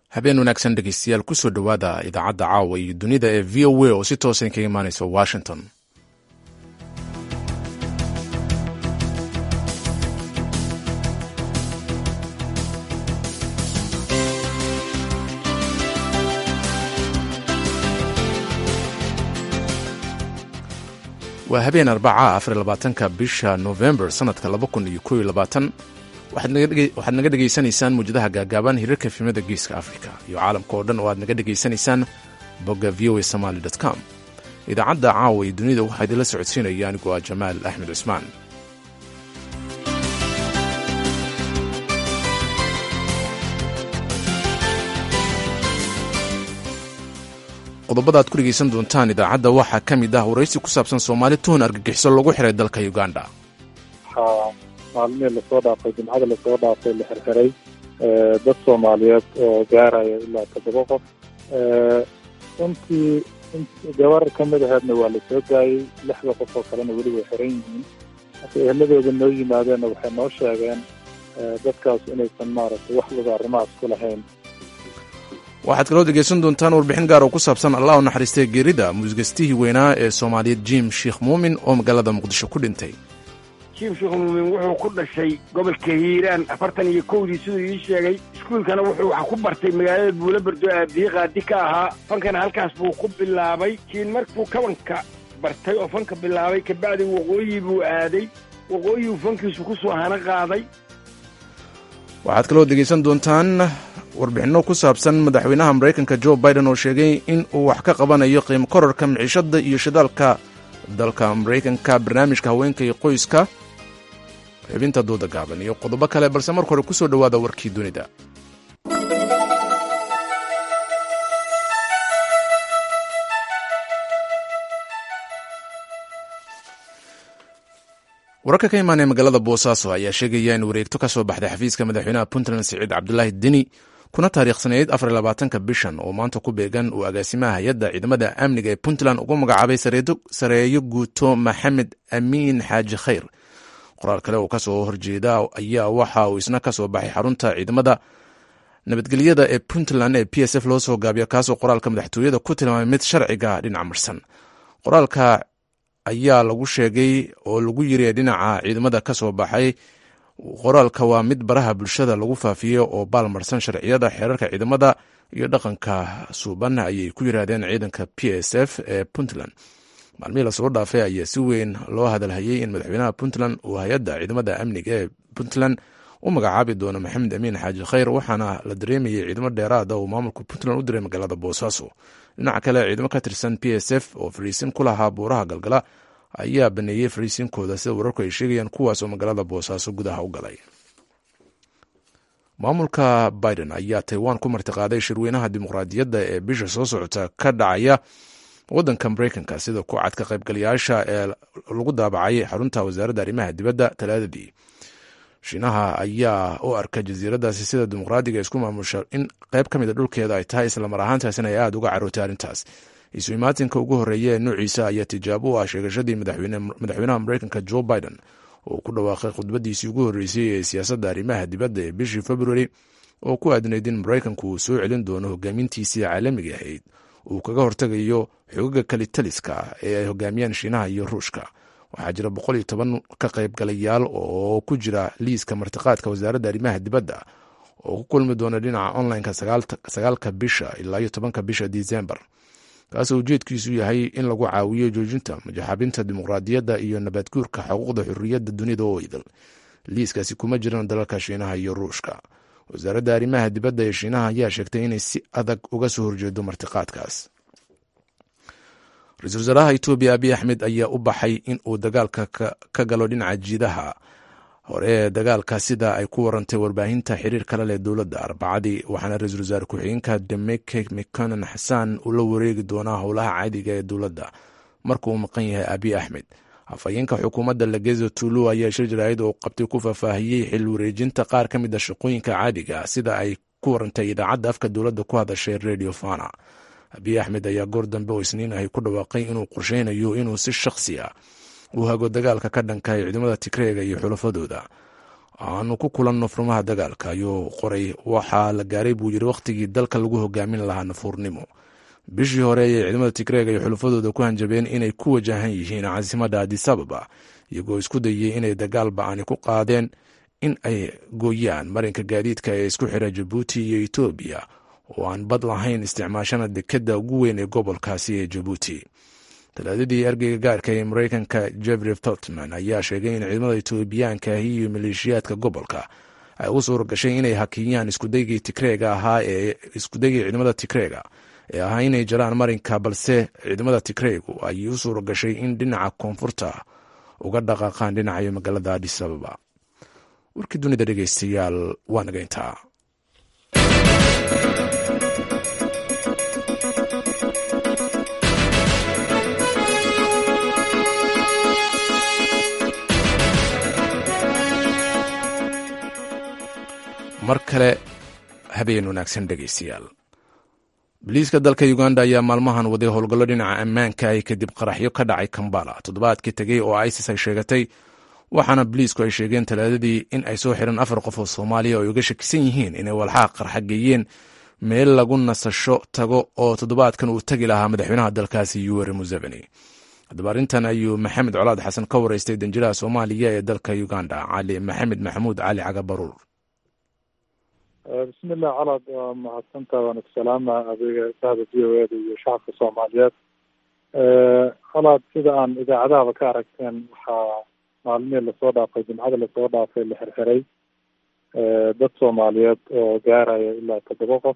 habeen wanaagsan dhegeystayaal kusoo dhowaada idaacadda caawa iyo dunida ee v o a oo si toosan kaga imaaneysa washington waa habeen arbaca afar labaatanka bisha november sanadka laba kun iyo kow iyo labaatan waxaad naga dhegaysanaysaan muwjadaha gaagaaban hirarka fiimada geeska africa iyo caalamka oo dhan oo aad naga dhegaysanaysaan bogga v o a somaly com idaacadda caawa iyo dunida waxaa idinla socodsiinaya anigoo ah jamaal axmed cusmaan qodobada aad ku dhegaysan doontaan idaacadda waxaa ka mid ah waraysi ku saabsan soomaali tuhun argagixiso lagu xiray dalka uganda waxaa maalmihii lasoo dhaafay jimcada lasoo dhaafay la xirxiray dad soomaaliyeed oo gaaraya ilaa toddoba qof runtii gabar ka mid aheedna waa la soo daayey lixda qof oo kalena weli way xiran yihiin marka eheladooda noo yimaadeenna waxay noo sheegeen dadkaas inaysan maaragtay wax wada arrimahaas ku lahayn waxaad kaloo dhegaysan doontaan warbixin gaar oo ku saabsan allah u naxariistay geerida muusigastihii weynaa ee soomaaliyeed jim sheekh muumin oo magaalada muqdisho ku dhintay jim sheekh muumin wuxuu ku dhashay gobolka hiiraan afartan iyo kowdii siduu ii sheegay iskuulkana wuxuu wax ku bartay magaalada buulaberdo aabdiye qaadi ka ahaa fankana halkaas buu ku bilaabay jiin markuu kabanka bartay oo fanka bilaabay kabacdi waqooyi buu aaday waqooyibuu fankiisu ku soo hana qaaday waxaad kaloo dhegaysan doontaan warbixinno ku saabsan madaxweynaha maraykanka jo biden oo sheegay in uu wax ka qabanayo qiimo korarka miciishadda iyo shidaalka dalka maraykanka barnaamijka haweenka iyo qoyska xubinta dooda gaaban iyo qodobo kale balse marka hore kusoo dhowaada warkii dunida wararka ka imaanaya magaalada boosaaso ayaa sheegaya in wareegto ka soo baxday xafiiska madaxweynaha puntland siciid cabdulaahi deni kuna taariikhsanayd afar labaatanka bishan oo maanta ku beegan uu agaasimaha hay-adda ciidamada amniga ee puntland ugu magacaabay sareeyo guuto maxamed amiin xaaji khayr qoraal kale oo kasoo horjeeda ayaa waxa uu isna kasoo baxay xarunta ciidamada nabadgelyada ee puntland ee p s f loo soo gaabiyo kaasoo qoraalka madaxtooyada ku tilmaamay mid sharciga dhinac marsan qoraalka ayaa lagu sheegay oo lagu yiri dhinaca ciidamada ka soo baxay qoraalka waa mid baraha bulshada lagu faafiyey oo baalmarsan sharciyada xeerarka ciidamada iyo dhaqanka suuban ayay ku yiraahdeen ciidanka p s f ee puntland maalmihii lasoo dhaafay ayaa si weyn loo hadalhayay in madaxweynaha puntland uu hay-adda ciidamada amniga ee puntland u magacaabi doono maxamed amiin xaaji khayr waxaana la dareemayay ciidamo dheeraada uu maamulka puntland u diray magaalada boosaaso dhinaca kale ciidamo ka tirsan p s f oo fariisin ku lahaa buuraha galgala ayaa baneeyey fariisinkooda sida wararku ay sheegayaan kuwaas oo magaalada boosaaso gudaha u galay maamulka biden ayaa taiwan ku martiqaaday shirweynaha dimuqraadiyadda ee bisha soo socota ka dhacaya wadanka mareykanka sida ku cad ka qaybgalayaasha ee lagu daabacay xarunta wasaaradda arrimaha dibadda talaadadii shiinaha ayaa u arka jasiiradaasi sida dimuqraadiga isku maamusha in qayb ka mid a dhulkeeda ay tahay islamar ahaantaasina ay aada uga carootay arrintaas isu imaatinka ugu horreeya ee noociisa ayaa tijaabo u ah sheegashadii madaxweynaha mareykanka jo biden oo ku dhawaaqay khudbadiisii ugu horreysay ee siyaasadda arrimaha dibadda ee bishii februari oo ku aadnayd in maraykanku uu soo celin doono hogaamintiisii caalamiga ahayd uu kaga hortegayo xogaga kalitaliska ee ay hogaamiyaan shiinaha iyo ruushka waxaa jira boqol iyo toban ka qaybgalayaal oo ku jira liiska martiqaadka wasaaradda arrimaha dibadda oo ku kulmi doona dhinaca onlineka sagaalka bisha ilaa iyo tobanka bisha disembar kaasoo ujeedkiisu yahay in lagu caawiyo joojinta majaxabinta dimuqraadiyadda iyo nabadguurka xuquuqda xurriyadda dunida oo idil liiskaasi kuma jiraan dalalka shiinaha iyo ruushka wasaaradda arrimaha dibadda ee shiinaha ayaa sheegtay inay si adag uga soo horjeedo martiqaadkaas ra-iisul wasaaraha etoobiya abiy axmed ayaa u baxay in uu dagaalka ka galo dhinaca jiidaha hore ee dagaalka sida ay ku warantay warbaahinta xiriir kale leh dowladda arbacadii waxaana ra-iisul wasaare ku-xigeenka demeke mikonan xasaan uu la wareegi doonaa howlaha caadiga ee dowladda marka uu maqan yahay abiy axmed afhayeenka xukuumadda lagezo tulu ayaa shir jaraa'id oo qabtay ku faahfaahiyey xil wareejinta qaar ka mid a shaqooyinka caadiga sida ay ku warantay idaacadda afka dowladda ku hadashay radio fana abiy axmed ayaa goor dambe oo isniin ahy ku dhawaaqay inuu qorsheynayo inuu si shakhsi ah uu hago dagaalka ka dhanka ciidamada tigreega iyo xulafadooda aanu ku kulanno furmaha dagaalka ayuu qoray waxaa la gaaray buu yiri wakhtigii dalka lagu hogaamin lahaa nafuurnimo bishii hore ayay ciidamada tigreega iyo xulufadooda ku hanjabeen inay ku wajahan yihiin caasimadda adisababa iyagoo isku dayey inay dagaal ba-ani ku qaadeen in ay gooyaan marinka gaadiidka ee isku xira jabuuti iyo etoobiya oo aan bad lahayn isticmaashana dekadda ugu weyn ee gobolkaasi ee jabuuti talaadadii ergeyga gaarka ee mareykanka jeffrey feltman ayaa sheegay in ciidamada etoobiyaankahi iyo maleeshiyaadka gobolka ay u suura gashay inay hakiyaan iskudaygii tigreega ahaa ee iskudaygii ciidamada tigreega ee ahaa inay jaraan marinka balse ciidamada tigreegu ay u suura gashay in dhinaca koonfurta uga dhaqaaqaan dhinacayo magaalada adis ababa warkii dunida dhegeystayaal waa naga intaa mar kale habeen wanaagsan dhegeystayaal boliiska dalka uganda ayaa maalmahan waday howlgallo dhinaca ammaanka ah kadib qaraxyo ka dhacay kambala toddobaadkii tegey oo isis ay sheegatay waxaana boliisku ay sheegeen talaadadii in ay soo xireen afar qof oo soomaaliya oo ay uga shakisan yihiin inay walxaha qarxa geeyeen meel lagu nasasho tago oo toddobaadkan uu tegi lahaa madaxweynaha dalkaasi yuweri museveni haddaba arrintan ayuu maxamed colaad xasan ka wareystay danjiraha soomaaliya ee dalka uganda cali maxamed maxamuud cali cagabaruur bismillah colaad waa mahadsantaa waan isalaama adeega sahda v o eda iyo shacabka soomaaliyeed colaad sida aan idaacadahaba ka aragteen waxaa maalmihii lasoo dhaafay jimcada lasoo dhaafay la xirxiray dad soomaaliyeed oo gaaraya ilaa toddoba qof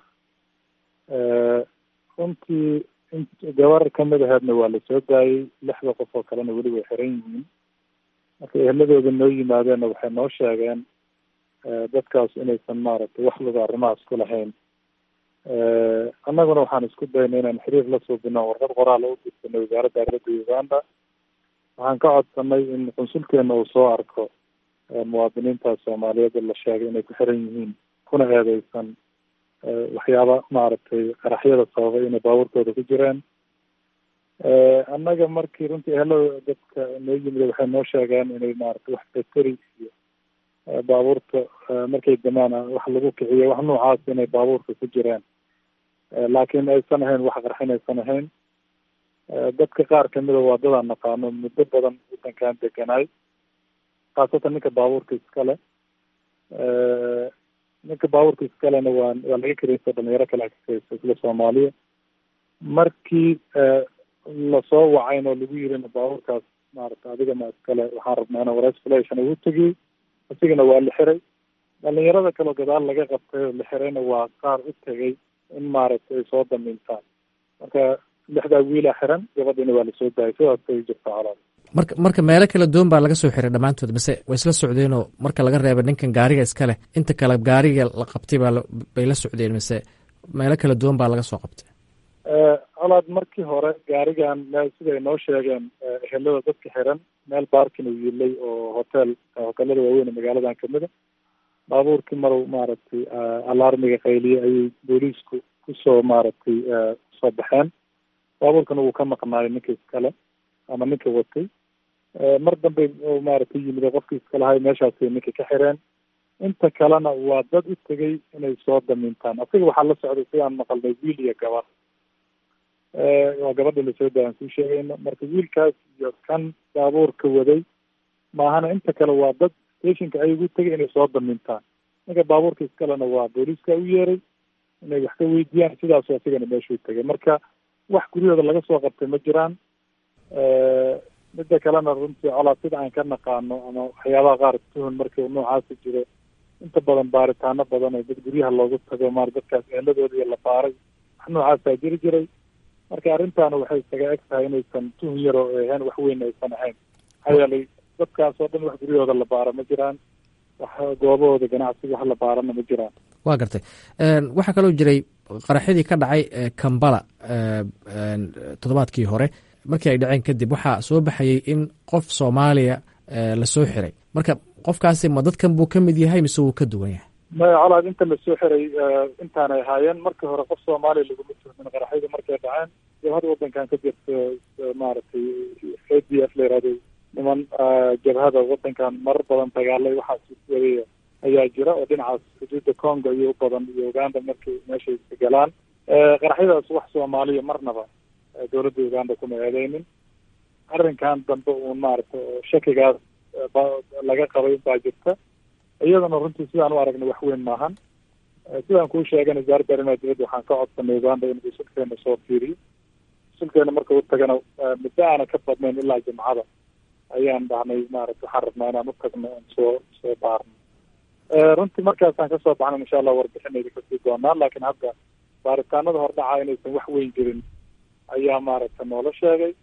runtii gabar kamid aheedna waa lasoo daayey lixda qof oo kalena weli way xiran yihiin marka eheladooda noo yimaadeenna waxay noo sheegeen dadkaas inaysan maaragtay wax luga arrimahaas ku lahayn annaguna waxaan isku daynay inaan xiriir la suubino warqad qoraal u dirsanay wasaaradda arrimadda uganda waxaan ka codsanay in qunsulkeena uu soo arko muwaadiniintaas soomaaliyeed la sheegay inay ku xiran yihiin kuna eedeysan waxyaaba maaragtay qaraxyada sababay inay baabuurkooda ku jireen annaga markii runtii ehelada dadka noo yimid waxay noo sheegeen inay maaragtay wax bateri iyo baabuurta markay damaan wax lagu kiciyo wax noocaas inay baabuurka ku jireen laakiin aysan ahayn wax qarxin aysan ahayn dadka qaar kamida waa dadaan naqaano muddo badan wadankan deganaay khaasatan ninka baabuurka iskale ninka baabuurka iskalena waa waa laga kareysa dhalinyaro kale kakaysa isla soomaaliya markii lasoo wacayn oo lagu yirina baabuurkaas maarata adigana iskale waxaan rabnaa inaan wareys flation ugu tegiyey isigana waa la xiray dhalinyarada kaleo gadaal laga qabtay oo la xirayna waa qaar u tegay in maaragtay ay soo damiintaan marka lixdaa wiilaa xiran gabadhiina waa lasoo daayay sidaasay jirta colaad marka marka meelo kala duwan baa laga soo xiray dhammaantood mise way isla socdeenoo marka laga reeba ninkan gaariga iska leh inta kale gaariga la qabtay baa bay la socdeen mise meelo kala duwan baa laga soo qabtay colaad markii hore gaarigan meel siday noo sheegeen ehelada dadka xiran meel baarkin uu yiilay oo hotel hotelada waaweyn ee magaaladan kamida baabuurkii marow maaragtay alarmiga qayliye ayay booliisku kusoo maaragtay soo baxeen baabuurkana wuu ka maqnaayo ninka iskale ama ninka watay mar dambe maaragtay yimid qofkii iskalahay meeshaasay ninka ka xireen inta kalena waa dad u tegay inay soo damiintaan asiga waxaa la socday sidaan maqalnay wiil iyo gabar waa gabadha lasoo daayaan kuu sheegayno marka wiilkaas iyo kan baabuurka waday maahana inta kale waa dad stationka ay ugu tegay inay soo damiintaan ninka baabuurka iskalena waa booliiska u yeeray inay wax ka weydiiyaan sidaasu asigana meeshuu tegay marka wax guryahooda laga soo qabtay ma jiraan midda kalena runtii colaa sida aan ka naqaano ama waxyaabaha qaar tuhun markii noocaasi jiro inta badan baaritaano badan oo dad guryaha loogu tago maar dadkaas eheladooda iyo la baaray wax noocaasaa jiri jiray marka arrintaana waxay isaga eg tahay inaysan tuhun yar oo ahayn wax weyn aysan ahayn maxaa yeelay dadkaas oo dhan wax guryahooda la baaro ma jiraan wax goobahooda ganacsiga wax la baarana ma jiraan waa gartay waxaa kaloo jiray qaraxyadii ka dhacay kambala toddobaadkii hore markii ay dhaceen kadib waxaa soo baxayey in qof soomaaliya lasoo xiray marka qofkaasi ma dadkan buu ka mid yahay mise wuu ka duwan yahay maya colaad inta lasoo xiray intaanay ahaayeen markii hore qof soomaaliya laguma tuhmin qaraxyada markay dhaceen jabhada wadankan ka jirta maaragtay a d f la yihahdo niman jabhada wadankan marar badan dagaalay waxaas waday ayaa jira oo dhinacaas xuduudda congo iyo u badan iyo uganda markay meeshay ka galaan qaraxyadaas wax soomaaliya marnaba dowladda uganda kuma eedeynin arrinkan dambe uun maaragta shakigaas laga qabay baa jirta iyadana runtii sidaan u aragnay wax weyn maahan sidaan kuu sheegana wasaaradda arrimaha dibadda waxaan ka codsanay uganda inuu sulkeena soo fiiriyo sulkeena marka u tagana muddo aana ka badnayn ilaa jimcada ayaan dhahnay maaragta waxaan rabnaa inaan u tagno oon soo soo baarno runtii markaasaan kasoo baxna insha allah warbixinayda kasii doonaa laakiin hadda baaritaanada hordhaca inaysan wax weyn jirin ayaa maaragta noola sheegay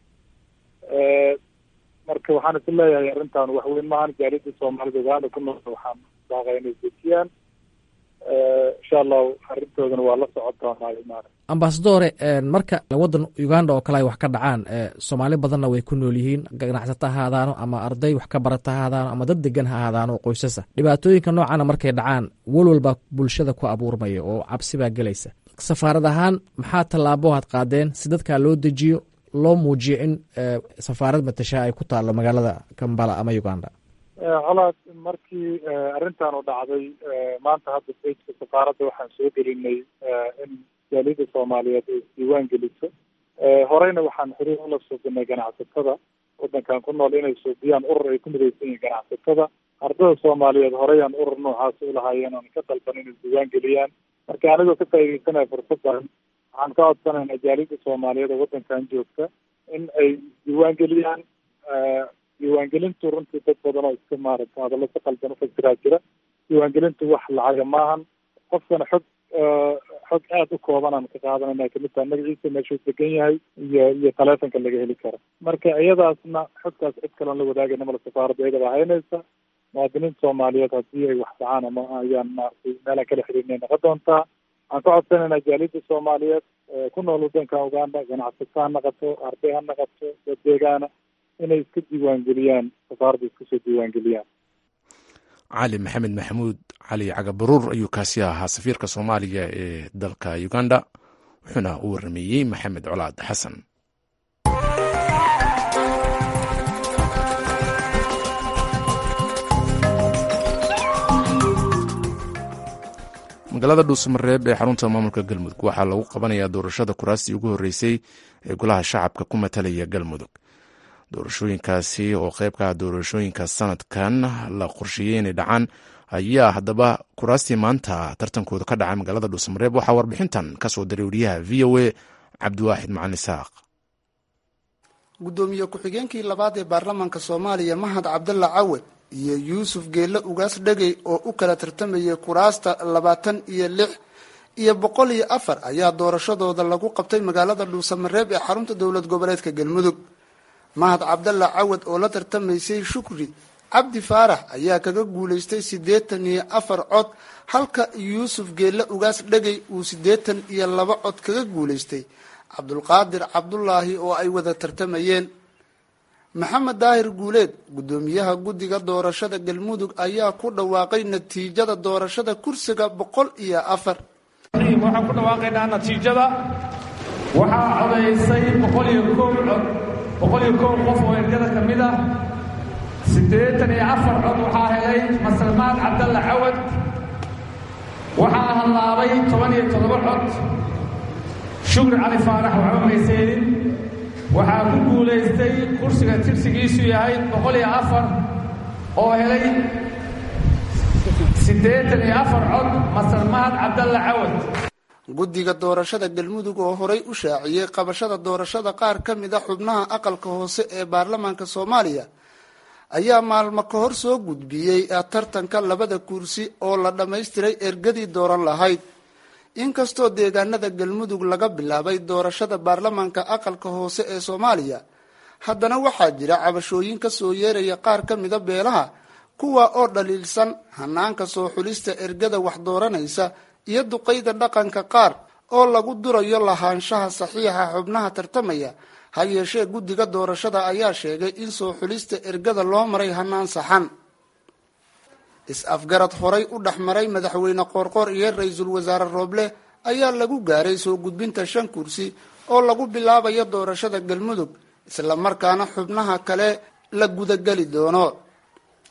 marka waxaan is leeyahay arrintan wax weyn maahan jaaliyadda soomaalida uganda ku nool waxaan baaqay inay dejiyaan insha allahu arrintoodana waa la socon doonaa maarata ambasadore marka waddan uganda oo kale ay wax ka dhacaan soomaali badanna way ku nool yihiin ganacsato ha ahaadaano ama arday wax ka barata ha ahaadaano ama dad degan ha ahaadaano oo qoysasa dhibaatooyinka noocana markay dhacaan walwal baa bulshada ku abuurmaya oo cabsi baa gelaysa safaarad ahaan maxaa tallaabo had qaadeen si dadkaa loo dejiyo loo muujiyo in safaarad matashaa ay ku taallo magaalada kambala ama uganda colaad markii arrintan u dhacday maanta hadda bejka safaaradda waxaan soo gelinay in jaaliyadda soomaaliyeed ay isdiiwaan geliso horeyna waxaan xiriir ula suubinay ganacsatada waddankan ku nool inay suubiyaan urur ay ku midaysan yihiin ganacsatada ardada soomaaliyeed horeyaan urur noocaas ulahaayeen oon ka dalban inay isdiiwaan geliyaan marka anigoo ka faaideysanaya fursaddan waxaan ka codsanaynaa jaaliyadda soomaaliyeed oo waddankan joogta in ay isdiiwaan geliyaan diiwaangelintu runtii dad badan oo iska maaragta hadallo si qaldan ufasiraa jira diiwaangelintu wax lacaga maahan qofkana xog xog aada u koobanaan ka qaadanayna kamid taha magaciisa meeshuu degan yahay iyo iyo taleefonka laga heli karo marka iyadaasna xogtaas cid kaloon la wadaagayna mala safaaradda iyadaba haynaysa muwaadiniinta soomaaliyeed haddii ay wax dhacaan ama ayaan maaragtay meelaan kala xiriirnay noqon doontaa waxaan ka codsanaynaa jaaliyadda soomaaliyeed ku nool waddanka uganda ganacsato ha naqato arday ha naqato dad deegaana inay iska diiwaangeliyaan safaaradda iska soo diiwaangeliyaan cali maxamed maxamuud cali cagabaruur ayuu kaasi ahaa safiirka soomaaliya ee dalka uganda wuxuuna u warameeyey maxamed colaad xasan magaalada dhuusamareeb ee xarunta maamulka galmudug waxaa lagu qabanayaa doorashada kuraastii ugu horreysay ee golaha shacabka ku matalaya galmudug doorashooyinkaasi oo qeybka doorashooyinka sanadkan la qorsheeyey inay dhacaan ayaa haddaba kuraastii maanta tartankooda ka dhacay magaalada dhuusamareeb waxaa warbixintan kasoo diray wariyaha v o a cabdiwaaxid macalin isaaq gudoomiye ku-xigeenkii labaad ee baarlamaanka soomaaliya mahad cabdalla cawad iyo yuusuf geelle ugaas dhegey oo u kala tartamayay kuraasta labaatan iyo lix iyo boqol iyo afar ayaa doorashadooda lagu qabtay magaalada dhuusamareeb ee xarunta dowlad goboleedka galmudug mahad cabdalla cawad oo la tartamaysay shukri cabdi faarax ayaa kaga guulaystay siddeetan iyo afar cod halka yuusuf geelle ugaas dhegey uu siddeetan iyo laba cod kaga guulaystay cabdulqaadir cabdulaahi oo ay wada tartamayeen maxamed daahir guuleed guddoomiyaha guddiga doorashada galmudug ayaa ku dhawaaqay natiijada doorashada kursiga boqol iyo afar waxaan ku dhawaaqaynaa natiijada waxaa codaysay boqol iyo kow cod boqol iyo kow qof oo ergada ka mid ah siddeetan iyo afar cod waxaa helay masalmaan cabdalla cawad waxaa hallaabay toban iyo toddoba cod shukri cali faarax waxba mayseedin waxaa ku guulaystay kursiga tirsigiisu yahay boqol iyo afar oo helay siddeetan iyo afar cod masalmaan cabdalla cawad guddiga doorashada galmudug oo horay u shaaciyey qabashada doorashada qaar ka mid a xubnaha aqalka hoose ee baarlamaanka soomaaliya ayaa maalmo ka hor soo gudbiyey tartanka labada kursi oo la dhammaystiray ergadii dooran lahayd inkastoo deegaanada galmudug laga bilaabay doorashada baarlamaanka aqalka hoose ee soomaaliya haddana waxaa jira cabashooyin ka soo yeeraya qaar ka mida beelaha kuwa oo dhaliilsan hanaanka soo xulista ergada wax dooranaysa iyo duqayda dhaqanka qaar oo lagu durayo lahaanshaha saxiixa xubnaha tartamaya ha yeeshee guddiga doorashada ayaa sheegay in soo xulista ergada loo maray hanaan saxan is-afgarad horay u dhex maray madaxweyne qoorqoor iyo ra-iisul wasaare rooble ayaa lagu gaaray soo gudbinta shan kursi oo lagu bilaabayo doorashada galmudug isla markaana xubnaha kale la gudageli doono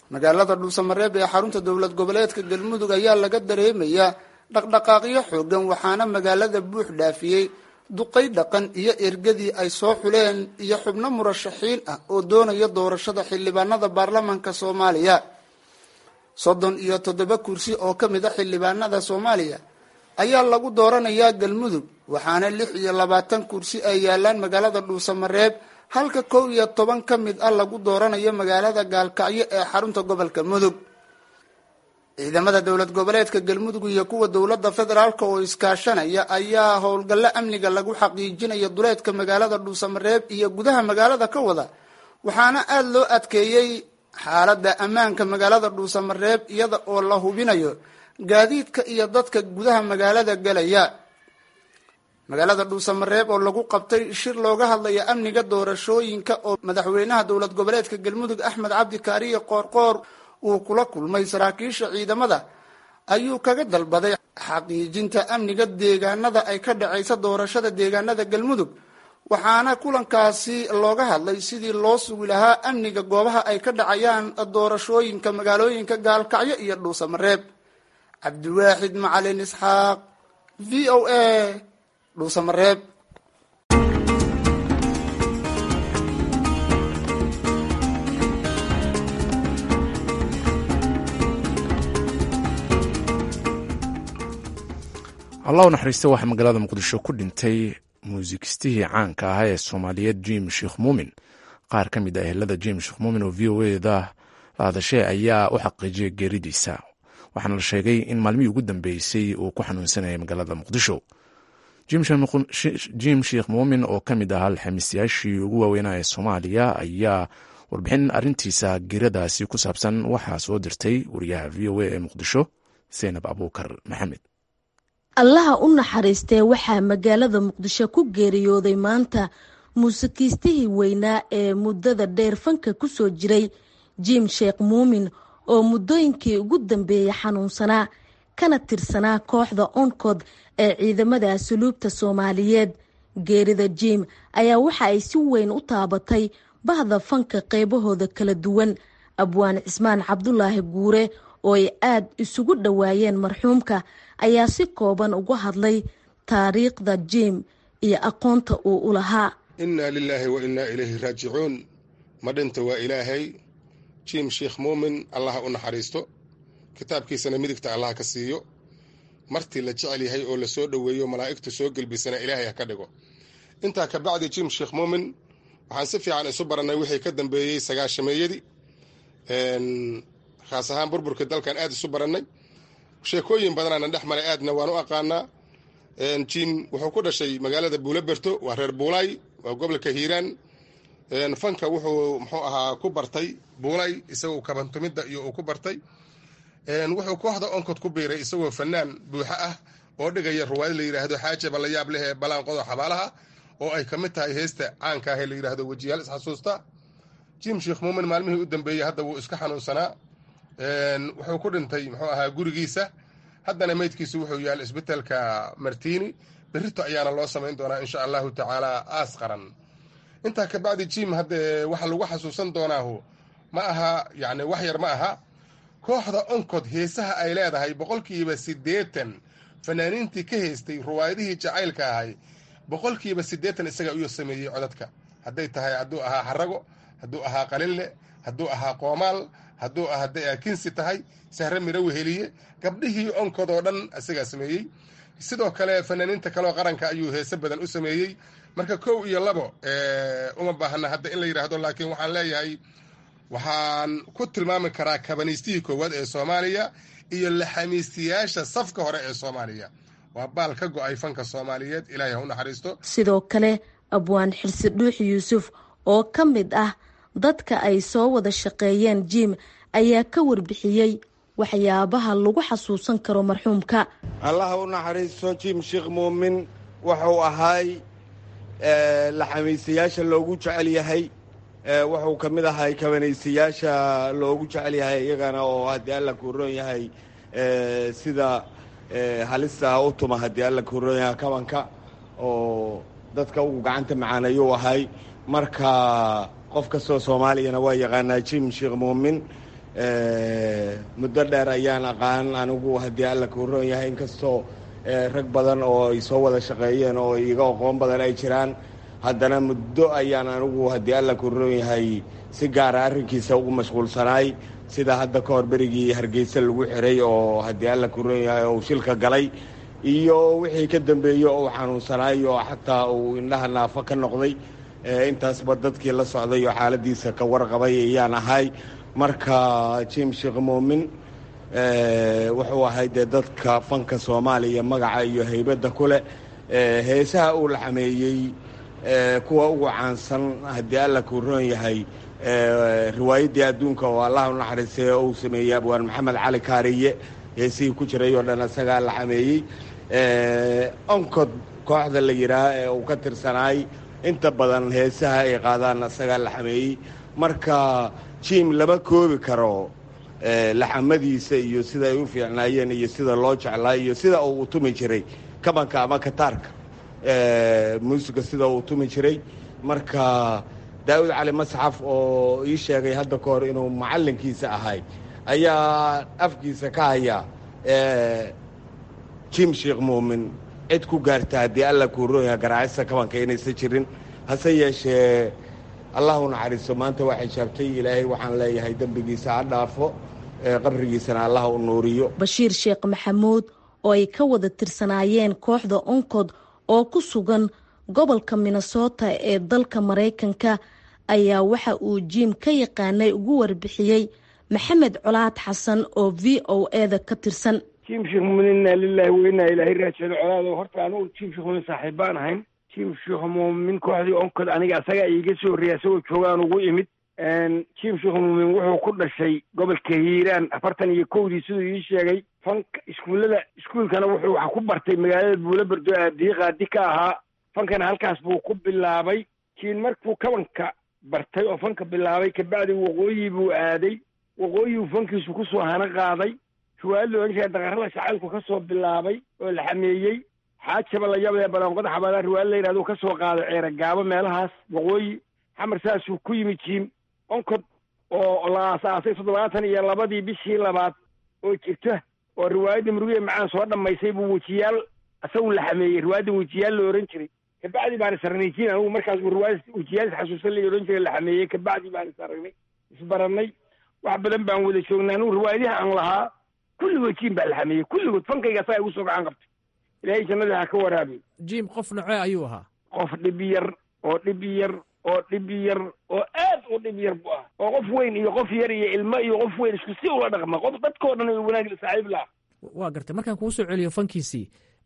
magaalada dhuusamareeb ee xarunta dowlad goboleedka galmudug ayaa laga dareemayaa dhaqdhaqaaqyo xoogan waxaana magaalada buux dhaafiyey duqay dhaqan iyo ergadii ay soo xuleen iyo xubno murashaxiin ah oo doonaya doorashada xildhibaanada baarlamaanka soomaaliya soddon iyo toddoba kursi oo ka mid a xildhibaanada soomaaliya ayaa lagu dooranayaa galmudug waxaana lix iyo labaatan kursi ay yaalaan magaalada dhuusamareeb halka kow iyo toban ka mid ah lagu dooranayo magaalada gaalkacyo ee xarunta gobolka mudug ciidamada dowlad goboleedka galmudug iyo kuwa dowladda federaalk oo iskaashanaya ayaa howlgallo amniga lagu xaqiijinaya duleedka magaalada dhuusamareeb iyo gudaha magaalada ka wada waxaana aada loo adkeeyey xaaladda ammaanka magaalada dhuusamareeb iyada oo la hubinayo gaadiidka iyo dadka gudaha magaalada galaya magaalada dhuusamareeb oo lagu qabtay shir looga hadlaya amniga doorashooyinka oo madaxweynaha dowlad goboleedka galmudug axmed cabdi kaariye qoorqoor uu kula kulmay saraakiisha ciidamada ayuu kaga dalbaday xaqiijinta amniga deegaanada ay ka dhacaysa doorashada deegaanada galmudug waxaana kulankaasi looga hadlay sidii loo sugi lahaa amniga goobaha ay ka dhacayaan doorashooyinka magaalooyinka gaalkacyo iyo dhuusamareeb cabdiwaaxid macalin isxaaq v o a dhuusamareeb allah u naxariista waxaa magaalada muqdisho ku dhintay muusikistihii caanka ahaa ee soomaaliyeed jim sheekh muumin qaar ka mid ah ehelada jim sheekh muumin oo v o eda la hadashay ayaa u xaqiijiyay geeridiisa waxaana la sheegay in maalmihii ugu dambeysay uu ku xanuunsanayay magaalada muqdisho jim sheekh muumin oo ka mid ahaa alxamiisyaashii ugu waaweynaa ee soomaaliya ayaa warbixin arintiisa geeradaasi ku saabsan waxaa soo dirtay wariyaha v o a ee muqdisho seynab abuukar maxamed allaha u naxariistee waxaa magaalada muqdisho ku geeriyooday maanta muusikiistihii weynaa ee muddada dheer fanka ku soo jiray jim sheekh muumin oo muddooyinkii ugu dambeeyey xanuunsanaa kana tirsanaa kooxda onkod ee ciidamada asuluubta soomaaliyeed geerida jim ayaa waxa ay si weyn u taabatay bahda fanka qeybahooda kala duwan abwaan cismaan cabdulaahi guure oo ay aad isugu dhowaayeen marxuumka ayaa si kooban uga hadlay taariikhda jim iyo aqoonta uu u lahaa innaa lilaahi wa innaa ilayhi raajicuun ma dhinta waa ilaahay jim sheekh muumin allaha u naxariisto kitaabkiisana midigta allah ka siiyo martii la jecel yahay oo la soo dhoweeyo malaa'igtu soo gelbisana ilaahay ha ka dhigo intaa ka bacdi jim sheekh muumin waxaan si fiican isu barannay wixii ka dambeeyey sagaashameeyadii khaas ahaan burburka dalkan aad isu barannay sheekooyin badanaana dhex maray aadna waan u aqaanaa jim wuxuu ku dhashay magaalada buulaberto waa reer buulay waa gobolka hiiraan fanka wuxuu muxuu ahaa ku bartay buulay isagoo kabantumidda iyo uu ku bartay wuxuu kooxda onkod ku biiray isagoo fanaan buuxo ah oo dhigaya ruwaayad la yidhaahdo xaaje ballayaab leh ee balaanqodo xabaalaha oo ay ka mid tahay heesta caanka ah ee la yidhaahdo wejiyaal isxasuusta jim sheekh muumin maalmihii u dambeeyey hadda wuu iska xanuunsanaa wuxuu ku dhintay muxuu ahaa gurigiisa haddana meydkiisu wuxuu yaal isbitaalka martini berrito ayaana loo samayn doonaa insha allahu tacaala aas qaran intaa ka bacdi jim hadde waxa lagu xasuusan doonaahu ma aha yacni wax yar ma aha kooxda onkod heesaha ay leedahay boqolkiiba siddeetan fanaaniintii ka heystay ruwaayadihii jacaylka ahay boqolkiiba siddeetan isaga uyuu sameeyey codadka hadday tahay hadduu ahaa xarago hadduu ahaa qalinle hadduu ahaa qoomaal hadduu hadday kinsi tahay sahre miro weheliye gabdhihii onkod oo dhan isagaa sameeyey sidoo kale fanaaniinta kaleoo qaranka ayuu heese badan u sameeyey marka kow iyo labo uma baahna hadda in la yidhaahdo laakiin waxaan leeyahay waxaan ku tilmaami karaa kabaniistihii koowaad ee soomaaliya iyo laxamiistiyaasha safka hore ee soomaaliya waa baal ka go-ay fanka soomaaliyeed ilaahay ha u naxariisto sidoo kale abwaan xirsi dhuux yuusuf oo ka mid ah dadka ay soo wada shaqeeyeen jim ayaa ka warbixiyey waxyaabaha lagu xasuusan karo marxuumka allaha u naxariisto jim sheekh muumin wuxuu ahaay laxamiisayaasha loogu jecel yahay wuxuu ka mid ahay kabanaysayaasha loogu jecel yahay iyagana oo haddii alla kuuroon yahay sida halista u tuma haddii alla kuuroon yahay kabanka oo dadka ugu gacanta macaaneeyuu ahay marka qof kastoo soomaaliyana waa yaqaanaa jim sheekh muumin muddo dheer ayaan aqaan anigu haddii alla kuu roon yahay inkastoo rag badan oo ay soo wada shaqeeyeen oo iga aqoon badan ay jiraan haddana muddo ayaan anigu haddii alla kuu roon yahay si gaara arrinkiisa ugu mashquulsanaay sida hadda ka hor berigii hargeysa lagu xiray oo haddii alla kuu roon yahay uu shilka galay iyo wixii ka dambeeyey oo uu xanuunsanaay oo xataa uu indhaha naafo ka noqday intaasba dadkii la socday oo xaaladiisa ka warqabay ayaan ahay marka jim sheekh muumin wuxuu ahay dee dadka fanka soomaaliya magaca iyo haybadda ku leh heesaha uu laxameeyey kuwa ugu caansan haddii alla kuu roon yahay riwaayaddii adduunka oo allah u naxariistay oo uu sameeyey abwaan maxamed cali kaariye heesihii ku jiray oo dhan isagaa laxameeyey oncod kooxda la yidhaah ee uu ka tirsanaay inta badan heesaha ay qaadaan isagaa laxameeyey marka jim lama koobi karo laxamadiisa iyo sida ay u fiicnaayeen iyo sida loo jeclaa iyo sida uu tumi jiray kabanka ama kataarka muusiga sida uu tumi jiray marka daa'uud cali masxaf oo ii sheegay hadda ka hor inuu macallinkiisa ahay ayaa afkiisa ka haya jim sheekh muumin cid ku gaarta haddii alla kuu rooyaha garaacista kabanka inaysan jirin hase yeeshee allah u naxariisto maanta waxay jaabtay ilaahay waxaan leeyahay dembigiisa ha dhaafo qabrigiisana allah u nuuriyo bashiir sheekh maxamuud oo ay ka wada tirsanaayeen kooxda onkod oo ku sugan gobolka minnesota ee dalka maraykanka ayaa waxa uu jiim ka yaqaanay ugu warbixiyey maxamed colaad xasan oo v o eda ka tirsan jim sheekh muumin inaa lilahi weynaa ilaahay raajado colaado horta anugu jim sheekh muumin saaxiib baan ahayn jim sheekh muumin kooxdii onkod aniga asaga iiga soo horreeyay asagoo joogaan ugu imid jim sheekh muumin wuxuu ku dhashay gobolka hiiraan afartan iyo kowdii siduu ii sheegay fanka iskuullada iskuulkana wuxuu wax ku bartay magaalada buulaberdo aabdiyi qaadi ka ahaa fankana halkaas buu ku bilaabay jiin markuu kabanka bartay oo fanka bilaabay kabacdi waqooyi buu aaday waqooyibuu fankiisu kusoo hana qaaday riwaayad la odhan jiray daqarada shacaylku ka soo bilaabay oo la xameeyey xaajaba la yabadee balaanqoda xabaalaha riwaayad la yidhahdo ka soo qaaday ceera gaabo meelahaas waqooyi xamar saasuu ku yimid jiim onkod oo la aasaasay toddobaatan iyo labadii bishii labaad oo jirta oo riwaayaddii murugiye macaan soo dhammaysay buu wejiyaal isagu la xameeyey riwaayadda wejiyaal la ohan jiray kabacdi baan is aragnay jiin anigu markaas buu riwaayad wejiyaal isxasuusan la ohan jiray la xameeyey kabacdi baan is aragnay isbarannay wax badan baan wada joognay anigu riwaayadiha aan lahaa kulligood jiim baa la xameeyey kulligood fankayga asaga igu soo gacan qabtay ilaahay jannada ha ka waraabiy jiim qof nocee ayuu ahaa qof dhib yar oo dhib yar oo dhib yar oo aad u dhib yar bu ah oo qof weyn iyo qof yar iyo ilmo iyo qof weyn isku si ula dhaqma qof dadkao dhan wanaag saaxiib laha waa gartay markaan kuu soo celiyo fankiisii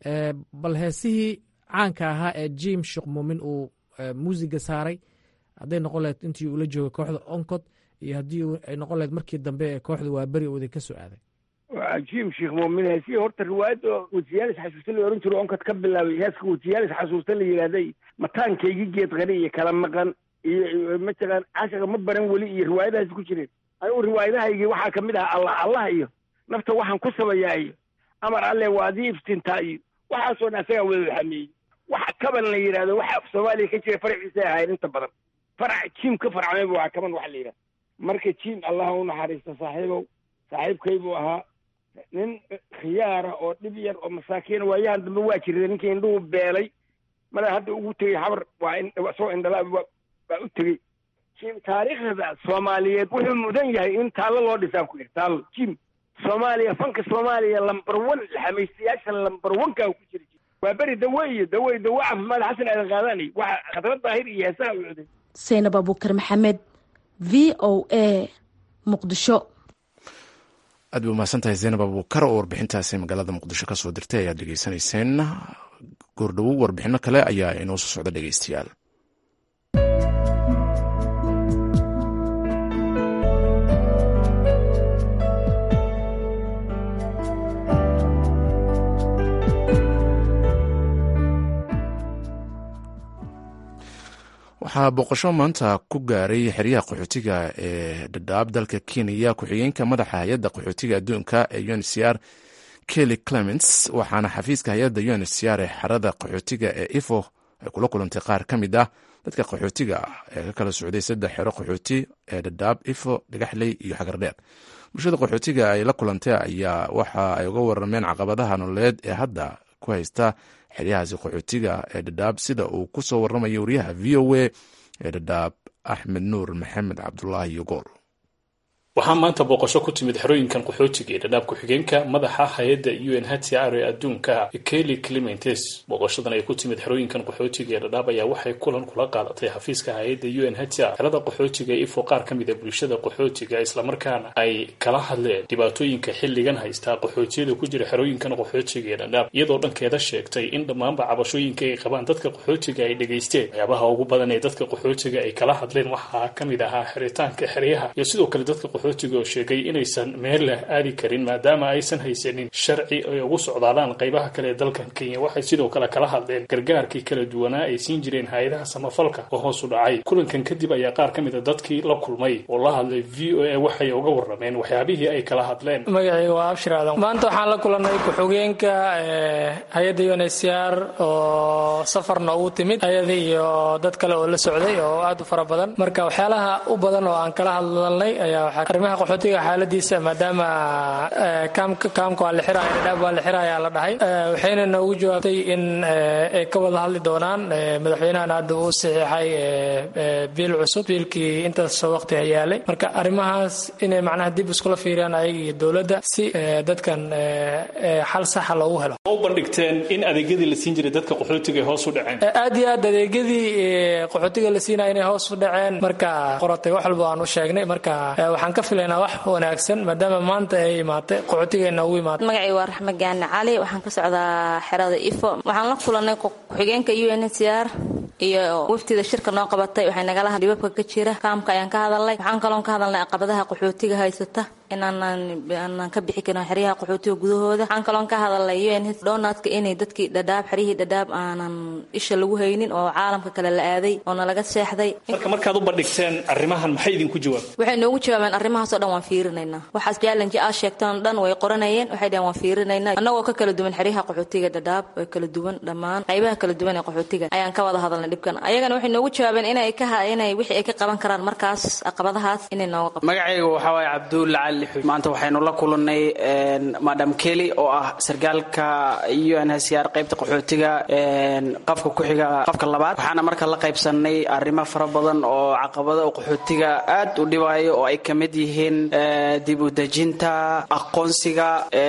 bal heesihii caanka ahaa ee jim sheekh muumin uu muusiga saaray hadday noqon lahayd intii ula joogay kooxda oncod iyo haddii ay noqon lahayd markii dambe ee kooxda waa beri oo idin ka soo aaday jim sheekh muumin heesihii horta riwaayadda wejiyaal isxasuusta la ohan jiro onkod ka bilaabay heeska wejiyaal isxasuusta la yidhaahday mataankaygi geed qari iyo kala maqan iyo mataqaan cashaqa ma baran weli iyo riwaayadahaas ku jireen anigu riwaayadahaygii waxaa ka mid ahaa allah allah iyo nafta waxaan ku sabayaa iyo amar alle waa adii iftintaa iyo waxaasoo dhan asagaa wada xameeyey waxa kaban la yidhahdo waxa af soomaaliya ka jira faraciisa ahayn inta badan farac jiim ka farcmayba waa kaban waxa la yidhahda marka jiim allah u naxariista saaxiibow saaxiibkaybuu ahaa nin khiyaara oo dhib yar oo masaakiina waayahan dambe waa jirta ninkii indhuhu beelay mala hadda ugu tegey habar waa isagoo indhala baa u tegey jim taariikhda soomaaliyeed wuxuu mudan yahay in taallo loo dhisaan ku yidhi taallo jim soomaaliya fanka soomaaliya lamber one laxamaystayaasha lamber one-kaa ku jira waa beri dawe iyo dawe dawe caafimaad xasan aadan qaadaanay waxa khadrad daahir iyo heesaha u cuday saynab abuukar maxamed v o a muqdisho aad bay umahadsan tahay zaynab abuukar oo warbixintaasi magaalada muqdisho ka soo dirtay ayaad dhegeysanayseen goordhowow warbixino kale ayaa inoo soo socda dhegeystayaal waxaa booqasho maanta ku gaaray xeryaha qaxootiga ee dhadhaab dalka kenya ku-xigeenka madaxa hay-adda qaxootiga adduunka ee uncr kelly clements waxaana xafiiska hay-adda uncr ee xerada qaxootiga ee ifo ay kula kulantay qaar ka mid ah dadka qaxootiga ah ee ka kala socday saddex xero qaxooti ee dhadhaab ifo dhagaxley iyo xagardheer bulshada qaxootiga ay la kulantay ayaa waxa ay uga warameen caqabadaha nololeed ee hadda ku haysta xeryahaasi qaxootiga ee dhadhaab sida uu ku soo waramayo wariyaha v o a ee dhadhaab axmed nuur maxamed cabdulaahi yogool waxaa maanta booqasho ku timid xerooyinkan qaxootiga ee dhadhaab ku-xigeenka madaxa hay-adda u n hcr ee adduunka kelly clementes booqashadan ay ku timid xerooyinkan qaxootiga ee dhadhaab ayaa waxay kulan kula qaadatay xafiiska hay-adda u n hcr xerada qaxootiga ifo qaar ka mid a bulshada qaxootiga islamarkaana ay kala hadleen dhibaatooyinka xilligan haystaa qaxootiyada ku jira xerooyinkan qaxootiga ee dhadhaab iyadoo dhankeeda sheegtay in dhammaanba cabashooyinka ay qabaan dadka qaxootiga ay dhegaysteen waxyaabaha ugu badan ee dadka qaxootiga ay kala hadleen waxaa ka mid ahaa xiritaanka xeryaha iyo sidoo kale dadka qaxootiga oo sheegay inaysan meel leh aadi karin maadaama aysan haysanin sharci ay ugu socdaadaan qaybaha kale ee dalkan kenya waxay sidoo kale kala hadleen gargaarkii kala duwanaa ay siin jireen hay-adaha samafalka oo hoos u dhacay kulankan kadib ayaa qaar ka mid a dadkii la kulmay oo la hadlay v o a waxay uga warameen waxyaabihii ay kala hadleen magacayga waa abshir aadan maanta waxaan la kulannay ku-xigeenka hay-adda un h c r oo safar noogu timid hay-ada iyo dad kale oo la socday oo aad u fara badan marka waxyaalaha u badan oo aan kala hadlalnay ayaa waxaa arrimaha qaxootiga xaaladiisa maadaama kaamka waa la xiraya dhadhaab waa la xiraya la dhahay waxayna noogu jawaabtay in ay ka wada hadli doonaan madaxweynahana hadda uu saxiixay biil cusub biilkii intaas waqti hayaalay marka arrimahaas inay macnaha dib iskula fiiriyaan ayaga iyo dowladda si dadkan xal saxa loogu helo u bandhigteen in adeegyadii la siin jiray dadka qaxootiga ay hoos u dhaceen aad iyo aad adeegyadii qaxootiga la siinaya inay hoos u dhaceen marka qoratay wax walba aan u sheegnay marka waxaan ka filaynaa wax wanaagsan maadaama maanta ay imaatay qaxootigeena ugu imaatay magacay waa raxmed gaani cali waxaan ka socdaa xerada ifo waxaan la kulanay ku-xigeenka u n h c r iyo waftida shirka noo qabatay waxay nagala had dhibabka ka jira kaamka ayaan ka hadalnay waxaan kaloon ka hadalnay caqabadaha qaxootiga haysata inaanan ka bixi karin xeryaha qaxootiga gudahooda waxaan kaloon ka hadalnay un donatka inay dadkii dhadhaab xeryihii dhadhaab aanan isha lagu haynin oo caalamka kale la aaday oo nalaga seexday marka markaad u bandhigteen arrimahan maxay idinku jawaab waxay noogu jawaabeen arrimahaasoo dhan waan fiirinaynaa waxaas challenge aad sheegtaan dhan way qoranayeen waxay dhaheen waan fiirinaynaa annagoo ka kala duwan xeryaha qaxootiga dhadhaab way kala duwan dhammaan qaybaha kala duwan ee qaxootiga ayaan ka wada hadalnay dhibkan ayagana waxay noogu jawaabeen inay ka inay wixii ay ka qaban karaan markaas caqabadahaas inay nooga qabto magacayga waxaa waaye cabdulla cali maanta waxaynu la kulannay madam kelly oo ah sargaalka u n h c r qaybta qaxootiga qafka ku-xiga qafka labaad waxaana marka la qaybsanay arrimo fara badan oo caqabada oo qaxootiga aad u dhibaayo oo ay ka mid yihiin dib u dejinta aqoonsiga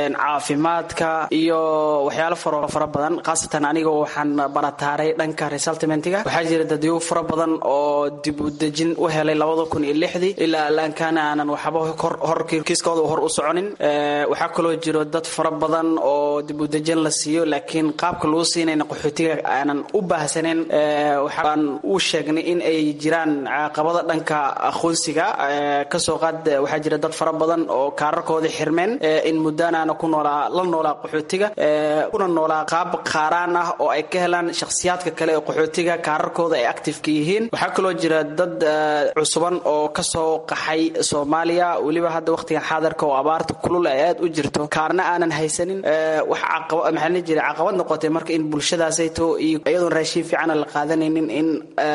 caafimaadka iyo waxyaalo faro fara badan khaasatan aniga waxaan barataaray dhanka resaltimentiga waxaa jira dadyo fara badan oo dib u dejin u helay labada kun iyo lixdii ilaa alaankaana aanan waxba horkiiskooda hor u soconin waxaa kaloo jiro dad fara badan oo dib u dejin la siiyo laakiin qaabka lagu siinayna qaxootiga aanan u baahsanin waxaan u sheegnay in ay jiraan caqabada dhanka aqoonsiga kasoo qaad waxaa jira dad fara badan oo kaararkooda xirmeen in muddaanaana ku noolaa la noolaa qaxootiga kuna noolaa qaab qaaraan ah oo ay ka helaan shakhsiyaadka kale ee qaxootiga kaararkooda ay actifeka yihiin waxaa kaloo jira dad cusuban oo kasoo qaxay soomaaliya weliba hadda waqtigan xaadarka oo abaarta kulul ay aad u jirto kaarna aanan haysanin wax maxaa la jira caqabad noqotay marka in bulshadaasayto iyo iyadoon raashiin fiicana la qaadanaynin in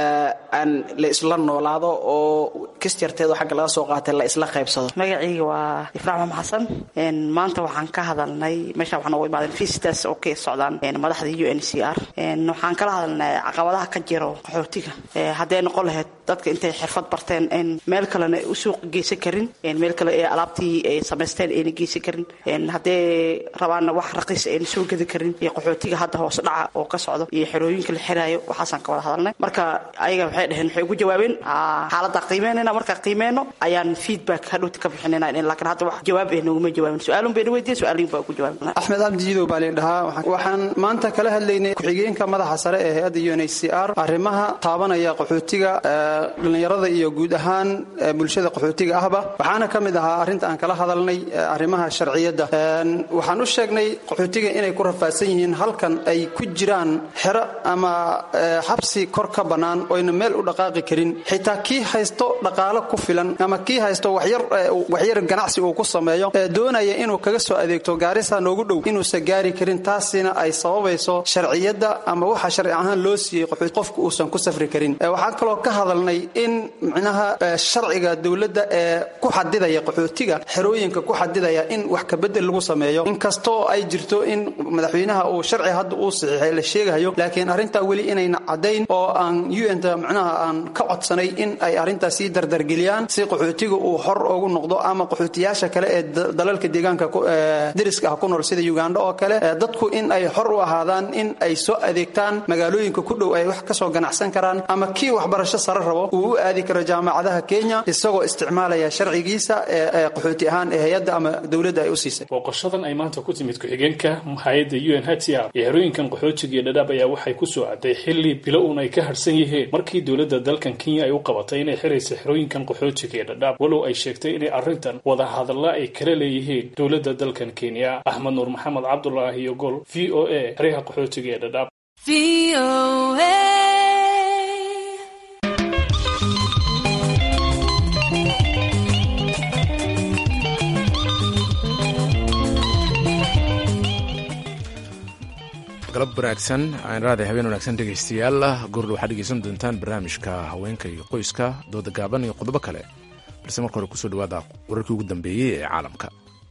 aan la isla noolaado oo kisjarteedo xagga laga soo qaatay la isla qaybsado magacayga waa ifraax maxamed xasan maanta waxaan ka hadalnay meesha waxaan ugu imaadeen visitors oo ka socdaan madaxda u n c r waxaan kala hadalnay caqabadaha ka jiro qaxootiga hadday noqon lahayd dadka intay xirfad barteen in meel kalena u suuq geysan karin meel kale ee alaabtii ay samaysteen ayna geysan karin hadday rabaanna wax raqiis ayna soo gedi karin iyo qaxootiga hadda hoos dhaca oo ka socdo iyo xerooyinka la xiraayo waxaasaan ka wada hadalnay marka ayaga waxay dhaheen waxay ugu jawaabeen xaaladda qiimeynayna marka qiimeyno ayaan feedback hadhowti ka bixinayna laakiin hadda wax jawaab ay noguma jawaabin su-aalun bayna weydiin su-aalin baa ugu jawaabin axmed abdi jidow baa leen dhahaa waxaan maanta kala hadlaynay ku-xigeenka madaxa sare ee hay-adda u n h c r arrimaha taabanaya qaxootiga dhallinyarada iyo guud ahaan bulshada qaxootiga ahba waxaana ka mid ahaa arrinta aan kala hadalnay arrimaha sharciyadda waxaan u sheegnay qaxootiga inay ku rafaadsan yihiin halkan ay ku jiraan xero ama xabsi kor ka bannaan oyna meel u dhaqaaqi karin xitaa kii haysto dhaqaalo ku filan ama kii haysto waxyar ganacsi uu ku sameeyo ee doonaya inuu kaga soo adeegto gaarisa noogu dhow inuusan gaari karin taasina ay sababayso sharciyadda ama waxa sharci ahaan loo siiyey qofku uusan ku safri karin waxaan kaloo ka hadalnay in micnaha sharciga dowladda ee ku xadidaya qaxootiga xerooyinka ku xadidaya in wax kabedel lagu sameeyo inkastoo ay jirto in madaxweynaha uu sharci hadda uu saxiixay la sheegayo laakiin arrintaa weli inayna caddayn oo aan un-ta micnaha aan ka codsanay in ay arrintaas sii dardargeliyaan si qaxootiga uu xor ugu noqdo ama qaxootiyaasha kale ee dalalka deegaanka deriska ah ku nool sida uganda oo kale dadku in ay xor u ahaadaan in ay soo adeegtaan magaalooyinka ku dhow ay wax kasoo ganacsan karaan ama kii waxbarasho sare rabo uu u aadi karo jaamacadaha kenya isagoo isticmaalaya sharcigiisa ee qaxooti ahaan ee hay-adda ama dowladda ay u siisay booqashadan ay maanta ku timid ku-xigeenka hay-adda u n h c r iyo xerooyinkan qaxootiga iyo dhadhaab ayaa waxay ku soo cadday xilli bilo uun ay ka harsan yihiin markii dowladda dalkan kenya ay u qabatay inay xiraysa xerooyinkan qaxootiga iyo dhadhaab walow ay sheegtay inay arrintan wada hadalla ay kala leeyihiin dowladda dalkan kenya axmed nuur maxamed cabdulaahi iyo gol v o a xeryaha qaxootiga ee dhadhaab galab wanaagsan aan raada habeen wanaagsan dhegaystayaal gordha waxaad dhegeysan doontaan barnaamijka haweenka iyo qoyska dooda gaaban iyo qodobo kale balse marka hore kusoo dhawaada wararkii ugu dambeeyey ee caalamka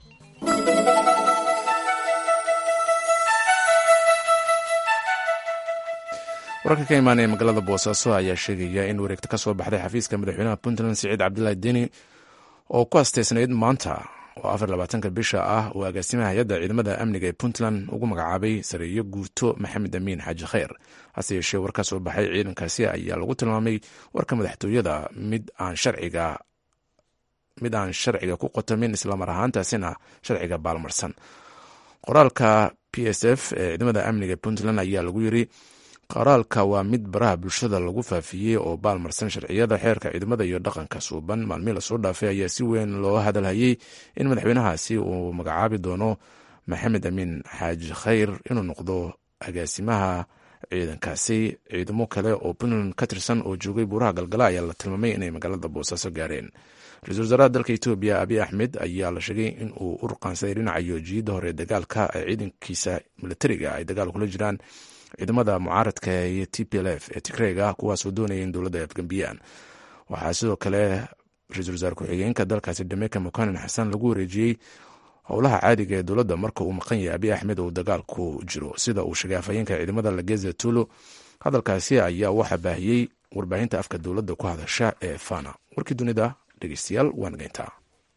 wararka ka imaanaya magaalada boosaaso ayaa sheegaya in wareegta ka soo baxday xafiiska madaxweynaha puntland siciid cabdilaahi deni oo ku asteysnayd maanta oo afar labaatanka bisha ah uu agaasimaha hay-adda ciidamada amniga ee puntland ugu magacaabay sareeyo guurto maxamed amiin xaaji khayr hase yeeshee war ka soo baxay ciidankaasi ayaa lagu tilmaamay warka madaxtooyada mid aan sharciga mid aan sharciga ku qotamin islamar ahaantaasina sharciga baalmarsan qoraalka p s f ee ciidamada amniga ee puntland ayaa lagu yiri qoraalka waa mid baraha bulshada lagu faafiyey oo baalmarsan sharciyada xeerka ciidamada iyo dhaqanka suuban maalmihii lasoo dhaafay ayaa si weyn loo hadalhayey in madaxweynahaasi uu magacaabi doono maxamed amiin xaaji khayr inuu noqdo agaasimaha ciidankaasi ciidamo kale oo puntland ka tirsan oo joogay buuraha galgala ayaa la tilmaamay inay magaalada boosaaso gaareen ra-isul wasaaraha dalka etoobiya abiy axmed ayaa la sheegay in uu u ruqaansaday dhinaca yoojiyadda hore dagaalka ee ciidankiisa militariga ay dagaal kula jiraan ciidamada mucaaradka iyo t p l f ee tigreega kuwaasoo doonaya in dowladda ay afgambiyaan waxaa sidoo kale ra-iisul wasaare ku-xigeenka dalkaasi dhameyka mukanin xasan lagu wareejiyey howlaha caadiga ee dowladda marka uu maqan yahay abiy axmed uu dagaalku jiro sida uu sheegay afhayeenka ciidamada lageza tulo hadalkaasi ayaa waxaa baahiyey warbaahinta afka dowladda ku hadasha ee fana warkii dunida dhegeystayaal waa nageyntaa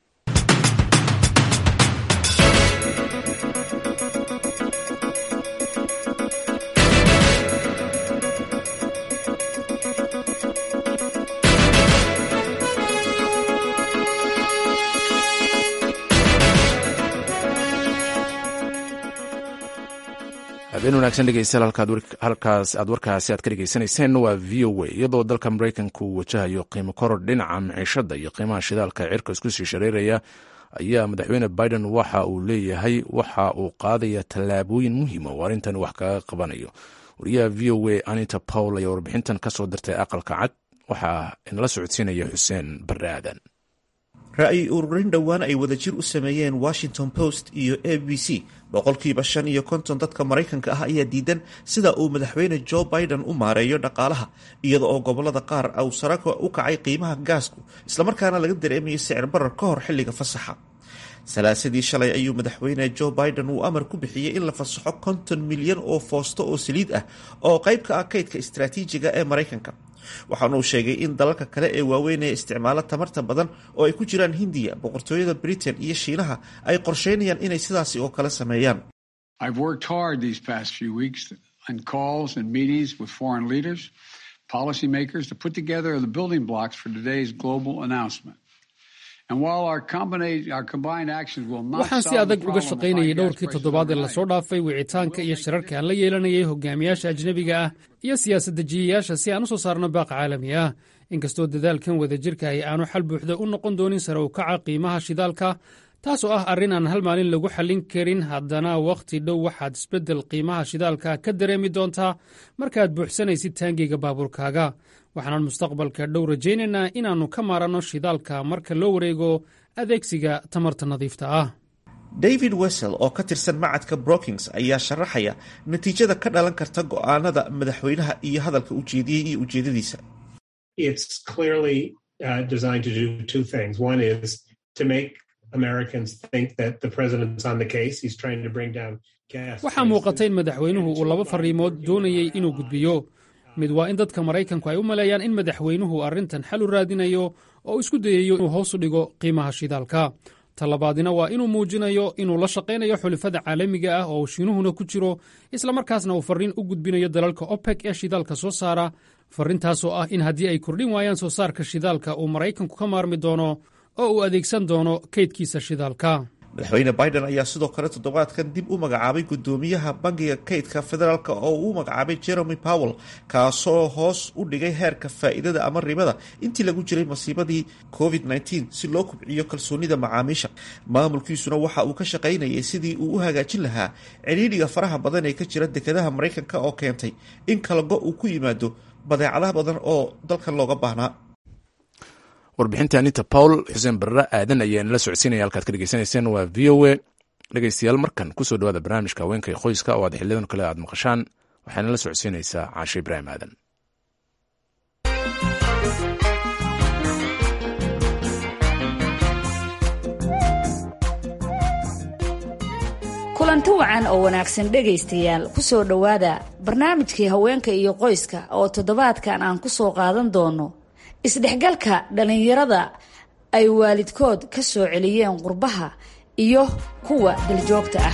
habeen wanaagsan dhegeystayaal halkaas aad warkaasi aad ka dhegeysanayseen waa v o a iyadoo dalka maraykanka uu wajahayo qiimo koror dhinaca maciishada iyo qiimaha shidaalka cirka isku sii shareeraya ayaa madaxweyne biden waxa uu leeyahay waxa uu qaadaya tallaabooyin muhiima oo arrintan wax kaga qabanayo wariyaha v o a anita pawl ayaa warbixintan ka soo dirtay aqalka cad waxaa inala socodsiinaya xuseen barre aadan ra-yi ururin dhowaan ay wadajir u sameeyeen washington post iyo a b c boqolkiiba shan iyo konton dadka maraykanka ah ayaa diidan sida uu madaxweyne joe biden u maareeyo dhaqaalaha iyada oo gobolada qaar uu saraka u kacay qiimaha gaasku islamarkaana laga dareemayo sicir barar ka hor xilliga fasaxa salaasadii shalay ayuu madaxweyne joe biden uu amar ku bixiyey in la fasaxo konton milyan oo foosto oo saliid ah oo qayb ka ah kaydka istaraatiijiga ee maraykanka waxaana uu sheegay in dalalka kale ee waaweyn ee isticmaalo tamarta badan oo ay ku jiraan hindiya boqortooyada britain iyo shiinaha ay qorsheynayaan inay sidaasi oo kale sameeyaan waxaan si adag uga shaqaynayay dhowrkii toddobaad ee lasoo dhaafay wicitaanka iyo shirarka aan la yeelanayay hogaamiyaasha ajnebiga ah iyo siyaasad-dejiyayaasha si aan u soo saarno baaq caalami ah inkastoo dadaalkan wadajirka ay aanu xal buuxda u noqon doonin sare u kaca qiimaha shidaalka taasoo ah arrin aan hal maalin lagu xallin karin haddana wakhti dhow waxaad isbeddel qiimaha shidaalka ka dareemi doontaa markaad buuxsanaysid taangiga baabuurkaaga waxaanan mustaqbalka dhow rajaynaynaa inaannu ka maaranno shidaalka marka loo wareego adeegsiga tamarta nadiifta ah david wessel oo ka tirsan macadka brookings ayaa sharaxaya natiijada ka dhalan karta go'aanada madaxweynaha iyo hadalka ujeediyey iyo ujeedadiisa waxaa muuqata in madaxweynuhu uu laba fariimood doonayey inuu gudbiyo mid waa in dadka maraykanku ay u maleeyaan in madaxweynuhu arrintan xal u raadinayo oo isku dayayo inuu hoos u dhigo qiimaha shidaalka talabaadina waa inuu muujinayo inuu la shaqaynayo xulifada caalamiga ah oo shiinuhuna ku jiro islamarkaasna uu farriin u gudbinayo dalalka opec ee shidaalka soo saara farrintaasoo ah in haddii ay kordhin waayaan soo saarka shidaalka uu maraykanku ka maarmi doono oo uu adeegsan doono kaydkiisa shidaalka madaxweyne biden ayaa sidoo kale toddobaadkan dib u magacaabay guddoomiyaha bangiga kaydka federaalk oo uu magacaabay jeremy powell kaasoo hoos u dhigay heerka faa'iidada ama ribada intii lagu jiray masiibadii covid -19 si loo kubciyo kalsoonida macaamiisha maamulkiisuna waxa uu ka shaqaynayay sidii uu u hagaajin lahaa cidhiidhiga faraha badan ee ka jira dekedaha maraykanka oo keentay in kalago uu ku yimaado badeecadaha badan oo dalkan looga baahnaa warbixinta anita paul xuseen barre aadan ayaan la socodsiinaya halkaad ka dhegeysanayseen waa v o a dhegeystayaal markan kusoo dhawaada barnaamijka haweenka iyo qoyska oo aad xiliyadan kale aad maqashaan waxaana la socodsiinaysaa caashe ibraahim aadan kulanti wacan oo wanaagsan dhegaystayaal ku soo dhowaada barnaamijkii haweenka iyo qoyska oo toddobaadkan aan ku soo qaadan doono isdhexgalka dhallinyarada ay waalidkood ka soo celiyeen qurbaha iyo kuwa daljoogta ah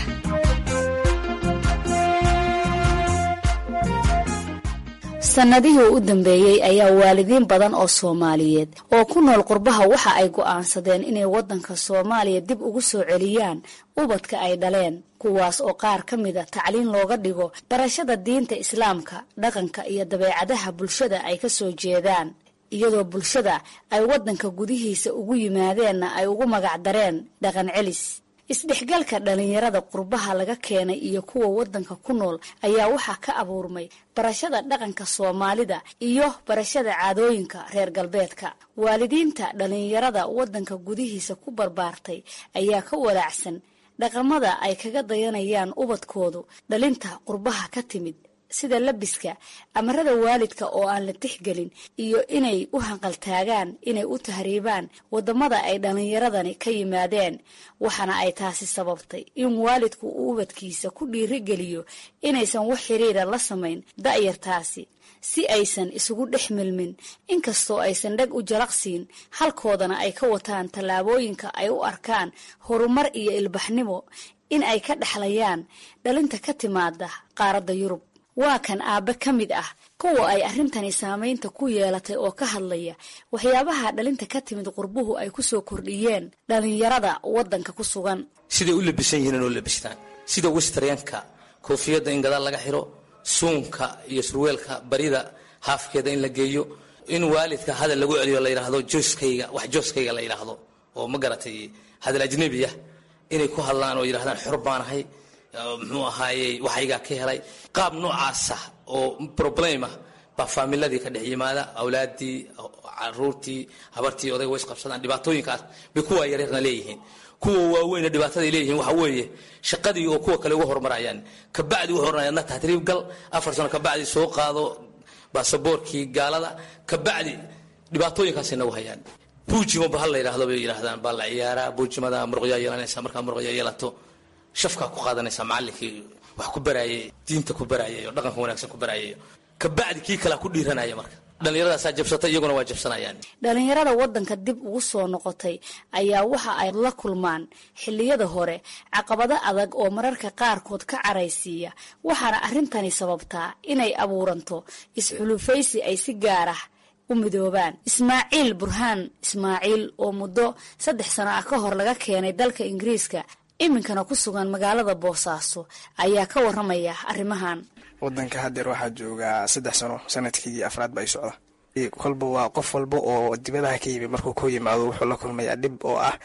sannadihii u dambeeyey ayaa waalidiin badan oo soomaaliyeed oo ku nool qurbaha waxa ay go'aansadeen inay waddanka soomaaliya dib ugu soo celiyaan ubadka ay dhaleen kuwaas oo qaar ka mida tacliin looga dhigo barashada diinta islaamka dhaqanka iyo dabeecadaha bulshada ay ka soo jeedaan iyadoo bulshada ay waddanka gudihiisa ugu yimaadeenna ay ugu magac dareen dhaqan celis isdhexgalka dhallinyarada qurbaha laga keenay iyo kuwa waddanka ku nool ayaa waxaa ka abuurmay barashada dhaqanka soomaalida iyo barashada caadooyinka reer galbeedka waalidiinta dhallinyarada waddanka gudihiisa ku barbaartay ayaa ka walaacsan dhaqamada ay kaga dayanayaan ubadkoodu dhalinta qurbaha ka timid sida labiska amarada waalidka oo aan la tixgelin iyo inay u hanqaltaagaan inay u tahriibaan wadamada ay dhallinyaradani ka yimaadeen waxaana ay taasi sababtay in waalidku uu ubadkiisa ku dhiirigeliyo inaysan wax xiriira la samayn da'yartaasi si aysan isugu dhex milmin inkastoo aysan dhag u jalaqsiin halkoodana ay ka wataan tallaabooyinka ay u arkaan horumar iyo ilbaxnimo in ay ka dhexlayaan dhalinta ka timaada qaaradda yurub waa kan aabbe ka mid ah kuwa ay arrintani saamaynta ku yeelatay oo ka hadlaya waxyaabaha dhalinta ka timid qurbuhu ay ku soo kordhiyeen dhallinyarada waddanka ku sugan siday u labisan yihiin inoo labistaan sida westryanka koofiyadda in gadaal laga xiro suunka iyo surweelka barida haafkeeda in la geeyo in waalidka hadal lagu celiyo la yidhaahdo jooskayga wax jooskayga la yidhaahdo oo ma garatay hadal ajnebiya inay ku hadlaan oo yidhahdaan xor baanahay muxuu ahaayey waxaygaa ka helay qaab noocaasa oo problemah baa faamiladii ka dhex yimaada awlaadii caruurtii habartii odayga way isqabsadaan dhibaatooyinkaas bay kuwa yaryarna leeyihiin kuwa waaweyna dhibaataday leeyihiin waxa weeye shaqadii oo kuwa kale uga horumarayaan kabacdi wuxuu oranaya adna tahriib gal afar sano kabacdi soo qaado baasaboorkii gaalada kabacdi dhibaatooyinkaasay nagu hayaan buujimo bahal la yidhaahdo bay yidhahdaan baa la ciyaaraa buujimada muruqyaa yeelanaysa markaa muruqyaa yeelato shafkaa ku qaadanaysa macallinkii wax ku baraayay diinta ku baraayay oo dhaqanka wanaagsan ku baraayay kabacdi kii kalea ku dhiiranaya marka dhallinyaradaasaa jabsatay iyaguna waa jabsanayaan dhallinyarada waddanka dib ugu soo noqotay ayaa waxa ay la kulmaan xilliyada hore caqabado adag oo mararka qaarkood ka caraysiiya waxaana arrintani sababtaa inay abuuranto isxulufaysi ay si gaar ah u midoobaan ismaaciil burhaan ismaaciil oo muddo saddex sano ah ka hor laga keenay dalka ingiriiska iminkana ku sugan magaalada boosaaso ayaa ka waramaya arrimahan wadanka hadeer waxaa joogaa saddex sano sanadkii afraad ba ay socda kolba waa qof walba oo dibadaha ka yimi markuu ku yimaado wuxuu la kulmayaa dhib oo ah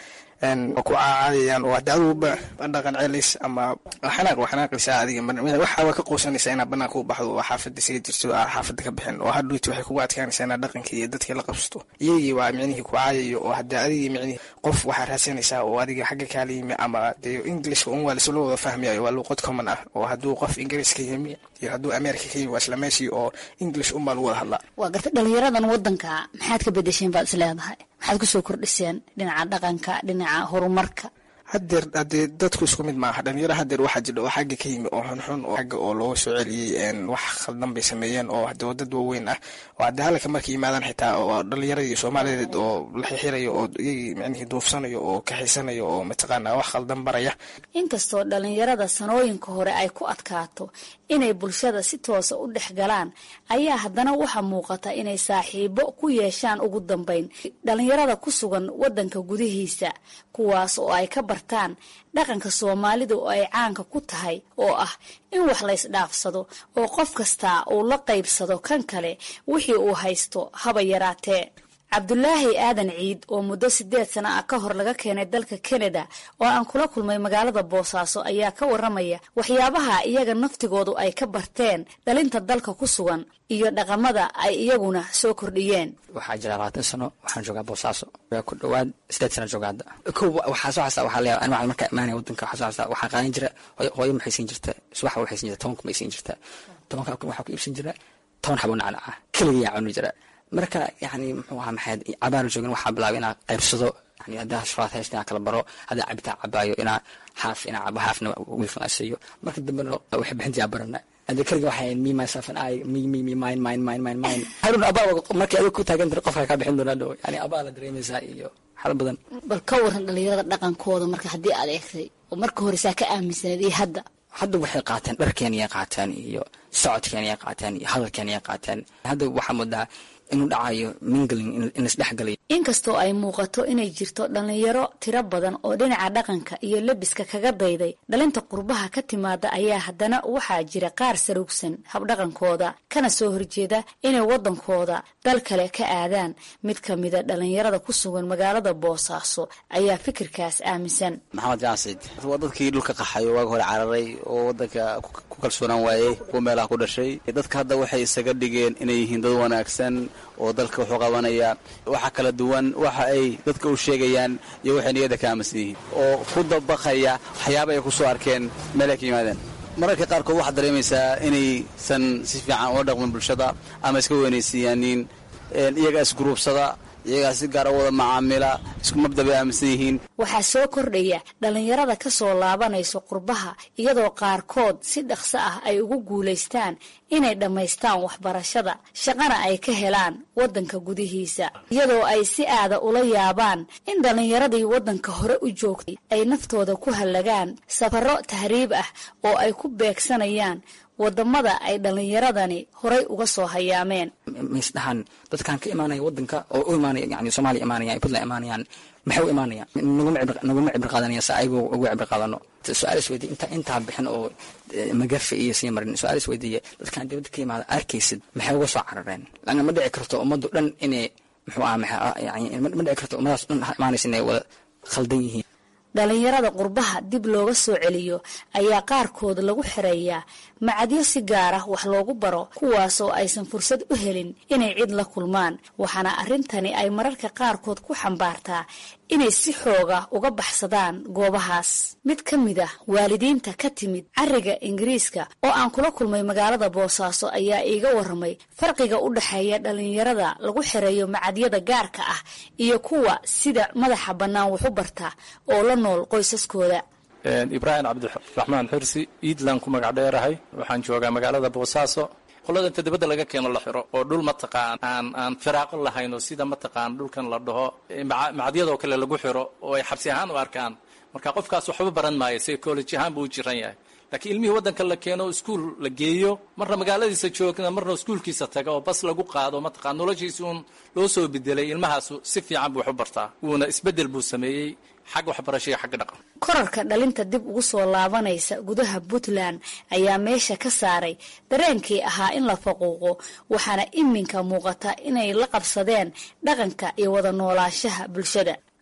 waa ku caacayayaan oo hadda aduguba dhaqan celis ama xanaaq waa xanaaqaysaa adiga waxaa waa ka quusanaysaa inaad banaanka u baxdo oo xaafada isaga jirto aa xaafada ka bixin oo hadhuyti waxay kugu adkaanaysaa inaad dhaqankii iyo dadkii la qabsato iyagii waa micnihii ku caayayo oo hadda adigii micnihii qof waxaa raadsanaysaa oo adiga xagga kaala yimi ama dee englishka un waa lasla wada fahmayayo waa luuqad common ah oo hadduu qof ingiriiska yimi iyo hadduu america ka yimi waa isla meeshii oo english unbaa lagu wada hadlaa waa garta dhalinyaradan wadanka maxaad ka bedesheen baad is leedahay maxaad kusoo kordhiseen dhinaca dhaqanka dhinaca horumarka hadeer hadee dadku isku mid maaha dhalinyaro hadeer waxaa jira oo xagga ka yimi oo xunxun oo xagga oo looga soo celiyey wax khaldan bay sameeyeen oo hade dad waaweyn ah oo hadde halka markay yimaadaan xitaa oo dhalinyaradii soomaaliyeed oo la xixirayo oo iyagii micnihii duufsanayo oo kaxaysanayo oo mataqaana wax khaldan baraya inkastoo dhalinyarada sanooyinka hore ay ku adkaato inay bulshada si toosa u dhex galaan ayaa haddana waxaa muuqata inay saaxiibo ku yeeshaan ugu dambeyn dhalinyarada ku sugan wadanka gudihiisa kuwaas oo ay ka bartaan dhaqanka soomaalida oo ay caanka ku tahay oo ah in wax la ysdhaafsado oo qof kastaa uu la qaybsado kan kale wixii uu haysto haba yaraatee cabdulaahi aadan ciid oo muddo sideed sano ah ka hor laga keenay dalka kanada oo aan kula kulmay magaalada boosaaso ayaa ka waramaya waxyaabaha iyaga naftigoodu ay ka barteen dhalinta dalka ku sugan iyo dhaqamada ay iyaguna soo kordhiyeen waxaa jira labaatan sano waxaan joogaa boosaaso ku dhawaad sideed sana jooga hadda ko waxaa soo xastaa waxaa leeyahay anwac markaa imaanaya wadanka waxaa soo xastaa waxaa qaadan jira hooyo maxay siin jirta subax waxay siin jirta tobanka may siin jirta tobanka waxaa ku iibsan jira toban xabo nacnaca keligiyaa cuni jira marka yani muxuu ahaa maxayd cabaana joogin waxaa bilaabay inaa qaybsado yani haddaa shuraad haysta inaa kala baro haddaa cabitaan cabaayo inaa haaf inaa cabo haafna wiilkan asiiyo marka dambena waxay bixintiyaa barana hadda keliga waxay me myself and I me me me mine mine mine mine mine harun abaa markii adiga ku taagan tiri qofka kaa bixin doonaa dhow yani abaa la dareemaysaa iyo xal badan bal ka waran dhalinyarada dhaqankooda marka haddii aad eegtay oo marka hore saa ka aaminsaneed iyo hadda hadda waxay qaateen dharkeeniyay qaateen iyo socodkeeniyay qaateen iyo hadalkeeniyay qaateen hadda waxaa moodaa inuu dhacayo mingling in laisdhexgalayo inkastoo ay muuqato inay jirto dhalinyaro tiro badan oo dhinaca dhaqanka iyo lebiska kaga dayday dhalinta qurbaha ka timaada ayaa haddana waxaa jira qaar sarugsan habdhaqankooda kana soo horjeeda inay wadankooda dal kale ka aadaan mid ka mida dhalinyarada ku sugan magaalada boosaaso ayaa fikirkaas aaminsan maxamed jaasid waa dadkii dhulka qaxay oo waaga hore cararay oo wadanka ku kalsoonaan waayey kuwa meelaha ku dhashay dadka hadda waxay isaga dhigeen inay yihiin dad wanaagsan oo dalka wuxuu qabanaya waxa kala duwan waxa ay dadka u sheegayaan iyo waxay niyadda ka aaminsan yihiin oo ku dabaqaya waxyaaba ay ku soo arkeen meelay ka yimaadeen mararka qaarkood waxaad dareemaysaa inaysan si fiican ula dhaqmin bulshada ama iska weynaysiiyaanin iyagaa isguruubsada iyagaa si gaara wada macaamila isku mabda bay aaminsan yihiin waxaa soo kordhaya dhalinyarada ka soo laabanayso qurbaha iyadoo qaarkood si dhaqso ah ay ugu guulaystaan inay dhammaystaan waxbarashada shaqana ay ka helaan wadanka gudihiisa iyadoo ay si aada ula yaabaan in dhalinyaradii wadanka hore u joogtay ay naftooda ku hallagaan safaro tahriib ah oo ay ku beegsanayaan wadamada ay dhalinyaradani horay uga soo hayaameen maisdhahaan dadkaan ka imaanaya wadanka oo u imaanaya yani soomaaliya imaanaya puntland imaanayaan maxay u imaanayaan naguma cibri qaadanaya sa ayagu ugu cibri qaadano su-aal is weydiye inta intaa bixin oo magafe iyo sii marin su-aal is weydiiye dadkaan dibadda ka imaada arkaysid maxay uga soo carareen lana ma dhici karto ummaddu dhan inay muxuu aha yani ma dhici karto ummadaas dhan imaanaysa inay wada khaldan yihiin dhalinyarada qurbaha dib looga soo celiyo ayaa qaarkood lagu xireeyaa macadyo si gaar ah wax loogu baro kuwaasoo aysan fursad u helin inay cid la kulmaan waxaana arrintani ay mararka qaarkood ku xambaartaa inay si xooga uga baxsadaan goobahaas mid ka mid ah waalidiinta ka timid cariga ingiriiska oo aan kula kulmay magaalada boosaaso ayaa iiga waramay farqiga u dhexeeya dhalinyarada lagu xireeyo macadyada gaarka ah iyo kuwa sida madaxa bannaan waxu barta oo la nool qoysaskooda ibraahim cabdiraxmaan xirsi iidlan ku magac dheerahay waxaan joogaa magaalada boosaaso qolada inta dibadda laga keeno la xiro oo dhul mataqaan aan aan firaaqo lahayn oo sida mataqaan dhulkan la dhaho macadyadoo kale lagu xiro oo ay xabsi ahaan u arkaan marka qofkaas waxba baran maayo psychology ahaan buu u jiran yahay laakiin ilmihii waddanka la keeno iskuul la geeyo marna magaaladiisa joogna marna iskuulkiisa taga oo bas lagu qaado mataqaan noloshiisi uun loo soo bedelay ilmahaasu si fiican buu wax u bartaa wuuna isbeddel buu sameeyey xagga waxbarasho iyo xagga dhaqan korarka dhalinta dib ugu soo laabanaysa gudaha puntland ayaa meesha ka saaray dareenkii ahaa in la faquuqo waxaana iminka muuqata inay la qabsadeen dhaqanka iyo wada noolaanshaha bulshada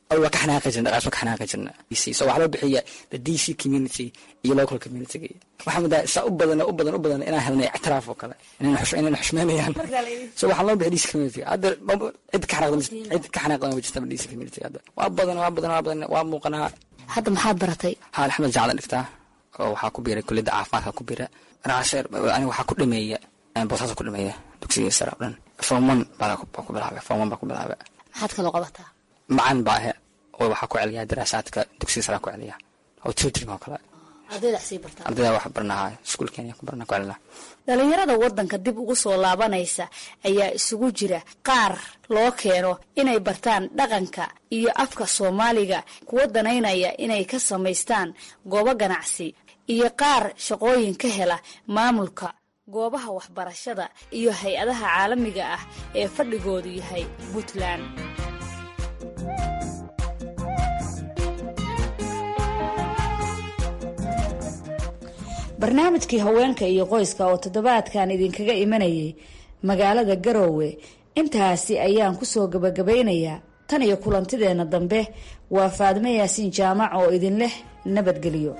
waa ka xanaaqi jirna dhaqaas waa ka xanaaqi jirna so waxaa loo bixiya the d c community iyo local community waxaa mudaa saa u badan u badan u badan inaan helnay ictiraaf oo kale inayna xushmeynayaan so waxaa loo bixiya d c community hadda cid ka xanaaqda cid ka xanaaqda ma jirta d c community hadda waa badan waa badan waa badan waa muuqanaa hadda maxaad baratay haa axmed jacdan dhigtaa oo waxaa ku biiray kulliyadda caafimaadka ku biira anaaseer aniga waxaa ku dhameeya boosaasa ku dhameeya dugsiga sare oo dhan form one baa ku bilaabay form one baa ku bilaabay maxaad kaloo qabataa macaan baa ahe oo waxaa ku celiyaa daraasaadka dugsiga sare ku celiya oo tutoring oo kale ardayda sii bartaa ardayda wax barnaha iskuul kenya ku barna ku celina dhalinyarada waddanka dib ugu soo laabanaysa ayaa isugu jira qaar loo keeno inay bartaan dhaqanka iyo afka soomaaliga kuwa danaynaya inay ka samaystaan goobo ganacsi iyo qaar shaqooyin ka hela maamulka goobaha waxbarashada iyo hay-adaha caalamiga ah ee fadhigoodu yahay puntland barnaamijkii haweenka iyo qoyska oo toddobaadkan idinkaga imanayay magaalada garoowe intaasi ayaan kusoo gabagabaynayaa tan iyo kulantideenna dambe waa faadmo yaasiin jaamac oo idin leh nabadgelyo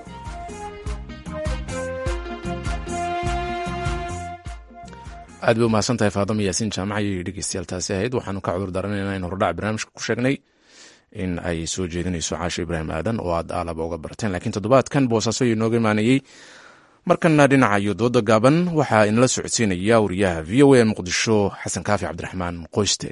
aad bay umahadsan tahay faadama yaasiin jaamac ayay dhegeystayaal taasi ahayd waxaanu ka cudur daaranaynaa in hordhac barnaamijka ku sheegnay in ay soo jeedinayso caasho ibraahim aadan oo aad aalaba uga barteen laakiin toddobaadkan boosaaso ayuu inooga imaanayey markana dhinaca iyo dooda gaaban waxaa inala socodsiinaya wariyaha v o a muqdisho xasan kaafi cabdiraxmaan qoyste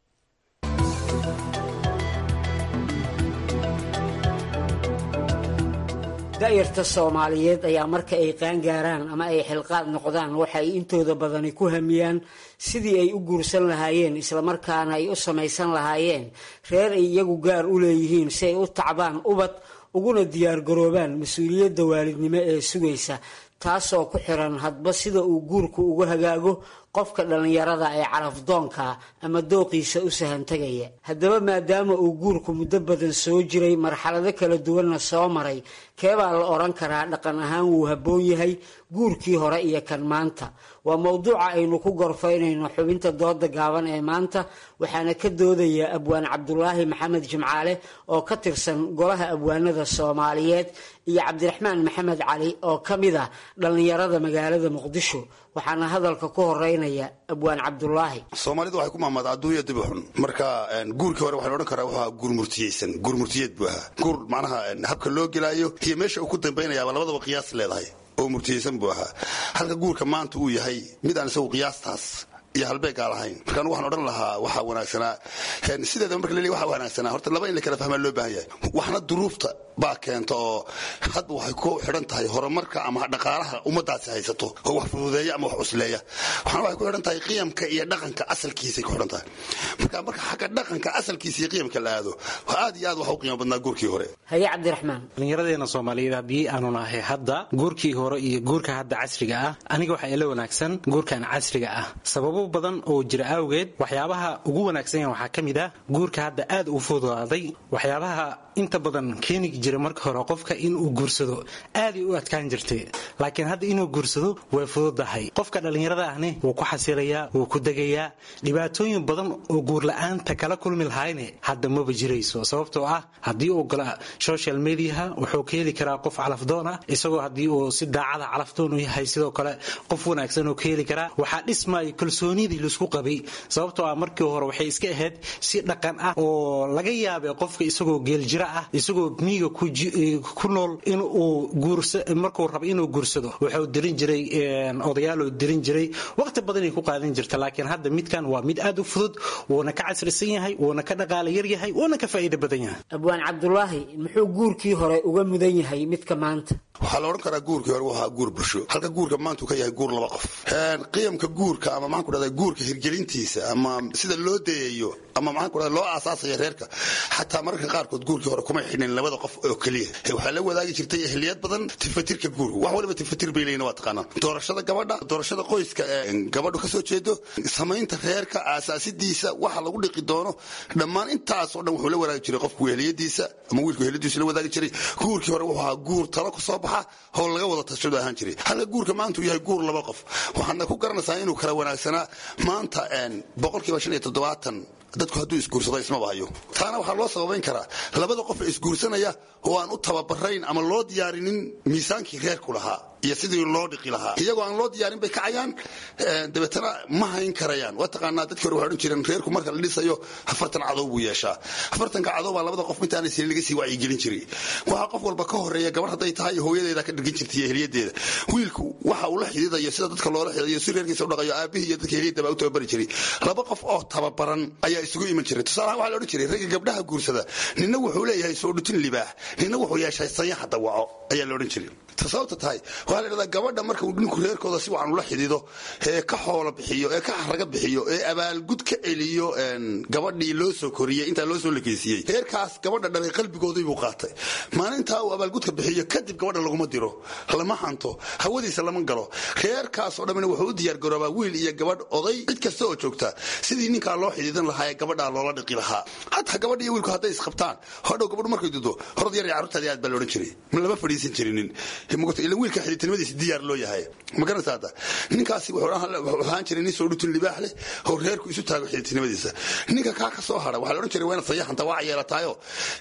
da'yarta soomaaliyeed ayaa marka ay qaangaaraan ama ay xilqaad noqdaan waxay intooda badani ku hamiyaan sidii ay u guursan lahaayeen islamarkaana ay u samaysan lahaayeen reer ay iyagu gaar u leeyihiin si ay u tacbaan ubad uguna diyaargaroobaan mas-uuliyadda waalidnimo ee sugaysa taasoo ku xiran hadba sida uu guurku ugu hagaago qofka dhallinyarada ee carafdoonka ama dooqiisa u sahantegaya haddaba maadaama uu guurku muddo badan soo jiray marxalado kala duwanna soo maray keebaa la odhan karaa dhaqan ahaan wuu habboon yahay guurkii hore iyo kan maanta waa mowduuca aynu ku gorfaynayno xubinta dooda gaaban ee maanta waxaana ka doodaya abwaan cabdulaahi maxamed jimcaale oo ka tirsan golaha abwaanada soomaaliyeed iyo cabdiraxmaan maxamed cali oo ka mid ah dhallinyarada magaalada muqdisho waxaana hadalka ku horeynaya abwaan cabdulaahi soomaalidu waxay ku maamaadaa adduunya dibi xun marka guurkii hore waxaan odhan karaa wuxuu ahaa guur murtiyeysan guur murtiyeed buu ahaa guur macnaha habka loo gelaayo iyo meesha uu ku dambaynayaaba labadaba qiyaas leedahay oo murtiyeysan buu ahaa halka guurka maanta uu yahay mid aan isagu qiyaastaas iyo halbeegaa lahayn marka anu waxaan odhan lahaa waxaa wanaagsanaa sideedaba marka laleeyahy waxaa wanaagsanaa horta laba in la kala fahmaa loo baahan yahay waxna duruufta baa keenta oo hadba waxay ku xidhan tahay horumarka ama dhaqaalaha ummadaasi haysato oo wax fududeeya ama wax cusleeya waxna waxay ku xidhan tahay qiyamka iyo dhaqanka asalkiisay ku xidhan tahay marka marka xagga dhaqanka asalkiisa iyo qiyamka la aado aad iyo aad waxa u qiimo badnaa guurkii hore haye cabdiraxmaan dhallinyaradeena soomaaliyeed haddii aanu nahay hadda guurkii hore iyo guurka hadda casriga ah aniga waxaa ila wanaagsan guurkan casriga ah sababo badan oo jira awgeed waxyaabaha ugu wanaagsan waxaa ka mid ah guurka hadda aad u fududaaday waxyaabaha inta badan keeni jira marka hore qofka inuu guursado aaday u adkaan jirtay laakiin hadda inuu guursado way fududahay qofka dhallinyarada ahne wuu ku xasilayaa wuu ku degayaa dhibaatooyin badan oo guurla-aanta kala kulmi lahayne hadda maba jirayso sababtoo ah haddii uu gala social mediaha wuxuu ka heli karaa qof calafdoon ah isagoo haddii uu si daacada calafdoon u yahay sidoo kale qof wanaagsan oo ka heli karaa waxaa dhismaya kalsoonidii laisku qabay sababtoo ah markii hore waxay iska ahayd si dhaqan ah oo laga yaabay qofka isagoo geeljira ah isagoo miiga ku nool in uu markuu rabo inuu guursado wuxuu dirin jiray odayaal oo dirin jiray waqti badanay ku qaadan jirta laakiin hadda midkan waa mid aad u fudud wuuna ka casrisan yahay wuuna ka dhaqaala yar yahay wuuna ka faa'iido badan yahay abwaan cabdulaahi muxuu guurkii hore uga mudan yahay midka maanta waxaa la odhan karaa guurkii hore wuxuu ahaa guur bulsho halka guurka maanta uu ka yahay guur laba qof qiyamka guurka ama maxaan ku dhahdaa guurka hirgelintiisa ama sida loo dayayo ama maxaan ku dhahdaa loo aasaasaya reerka xataa mararka qaarkood guurkii hore kuma xidhin labada qof oo keliya waxaa la wadaagi jirtay ehliyad badan tifatirka guurka wax waliba tifatir bay leeyihin waa taqaanaa doorashada gabadha doorashada qoyska ee gabadhu ka soo jeedo samaynta reerka aasaasidiisa waxa lagu dhiqi doono dhammaan intaasoo dhan wuxuu la wadaagi jiray qofku ehliyadiisa ama wiilku ehliyadiisa la wadaagi jiray guurkii hore wuxuu ahaa guur talo ku soo baxa oo laga wada tashado ahaan jiray halka guurka maanta uu yahay guur laba qof waxaadna ku garanaysaa inuu kala wanaagsanaa maanta boqolkiiba shan iyo toddobaatan dadku hadduu isguursado ismaba hayo taana waxaa loo sababayn karaa labada qof ee isguursanaya oo aan u tababarayn ama loo diyaarinin miisaankii reerku lahaa iyo sidii loo dhiqi lahaa iyagoo aan loo diyaarin bay kacayaan dabeetana ma hayn karayaan waa taqaanaa dadkii hore waxay odhan jireen reerku marka la dhisayo afartan cadow buu yeeshaa afartanka cadow baa labada qof intaanay sinin laga sii wacyigelin jiray waxaa qof walba ka horeeya gabar hadday tahay hooyadeeda ka dhirgin jirtay iyo heliyadeeda wiilku waxa uu la xididayo sida dadka loola xididayo si reerkiisa u dhaqayo aabihii iyo dadka heliyada baa u tababari jiray laba qof oo tababaran ayaa isugu iman jiray tusaalahaan waxaa la odhan jiray ragga gabdhaha guursada ninna wuxuu leeyahay soo dhutin libaax ninna wuxuu yeeshay sanyaxa dawaco ayaa la odhan jiray sababta tahay waxaa la dhahdaa gabadha marka uu ninku reerkooda si wacan ula xidido ee ka xoolo bixiyo ee ka xaraga bixiyo ee abaalgud ka celiyo gabadhii loo soo koriyey intaa loo soo lekeysiiyey reerkaas gabadha dhalay qalbigoodii buu qaatay maalintaa uu abaalgudka bixiyo kadib gabadha laguma diro lama hanto hawadiisa lama galo reerkaasoo dhammina wuxuu u diyaargaroobaa wiil iyo gabadh oday cid kasta oo joogta sidii ninkaa loo xidiidan lahaa ee gabadhaa loola dhiqi lahaa hataa gabadha iyo wiilku hadday isqabtaan hodhow gabadhu markay dudo horod yar iyo carruurtaadi aad baa la odhan jiray lama fadhiisan jirinin ila wiilka xididnimadiisa diyaar loo yahay ma garanaysa hadda ninkaasi wuxuu ahaan jiray nin soo dhutin libaax leh oo reerku isu taago xididnimadiisa ninka kaa ka soo hara waxaa la odhan jiray waa inaad sayaxanta waa yeelataayo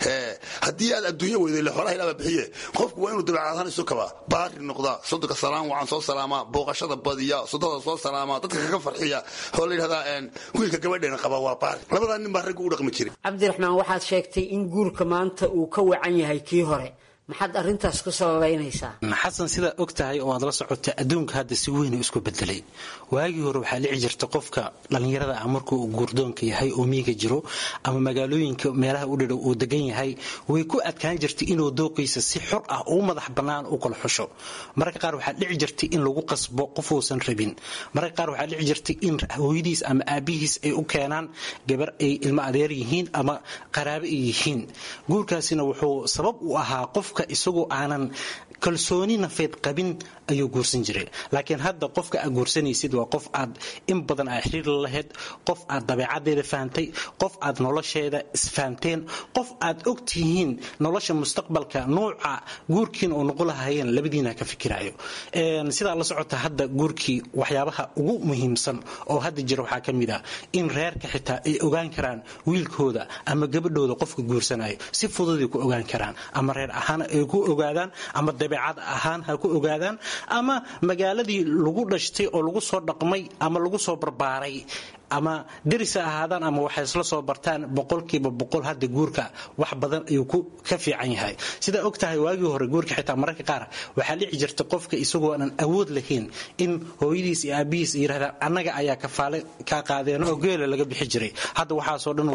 haddii aad adduunya weyday le xoolaha ilaaba bixiye qofku waa inuu dabeecad ahaan isu kabaa baari noqdaa sodonka salaam wacan soo salaamaa booqashada badiya sodada soo salaamaa dadka kaga farxiya oo la yidhahdaa wiilka gabadheena qaba waa baari labadaa nin baa raggu u dhaqmi jiray cabdiraxmaan waxaad sheegtay in guurka maanta uu ka wacan yahay kii hore maxaad arintaas ku sababaynaysaa xasan sidaa og tahay oo aad la socota adduunka hadda si weyn isku bedelay waagii hore waxaa dhici jirta qofka dhallinyarada ah markuu guurdoonka yahay oo miiga jiro ama magaalooyinka meelaha u dhadhow uu degan yahay way ku adkaan jirtay inuu dooqiisa si xor ah u madax bannaan u kala xusho mararka qaar waxaa dhici jirtay in lagu qasbo qof uusan rabin mararka qaar waxaa dhici jirtay in hooyadiis ama aabihiis ay u keenaan gabar ay ilmo adeer yihiin ama qaraabo ay yihiin guurkaasina wuxuu sabab u ahaa qofka isagoo aanan kalsooni nafeed qabin ayuu guursan jiray laakiin hadda qofka aad guursanaysid waa qof aad in badan aa xiriir la lahayd qof aad dabeecadeeda fahamtay qof aad nolosheeda isfahamteen qof aad og tihiin nolosha mustaqbalka nuuca guurkiina oo noqon lahaayeen labadiina ka fikirayo sidaa la socota hadda guurkii waxyaabaha ugu muhiimsan oo hadda jira waxaa ka mid ah in reerka xitaa ay ogaan karaan wiilkooda ama gabadhooda qofka guursanayo si fududay ku ogaan karaan ama reer ahaan ay ku ogaadaan ama dabeecad ahaan ha ku ogaadaan ama magaaladii lagu dhashtay oo lagu soo dhaqmay ama lagu soo barbaaray ama deris ha ahaadaan ama waxay isla soo bartaan boqolkiiba boqol hadda guurka wax badan ayuu ka fiican yahay sidaa og tahay waagii hore guurka xitaa mararka qaar waxaa dhici jirta qofka isagoo aanan awood lahayn in hooyadiis iyo aabihiis yidhahdaan annaga ayaa kafaale kaa qaadeen oo geela laga bixi jiray hadda waxaasoo dhan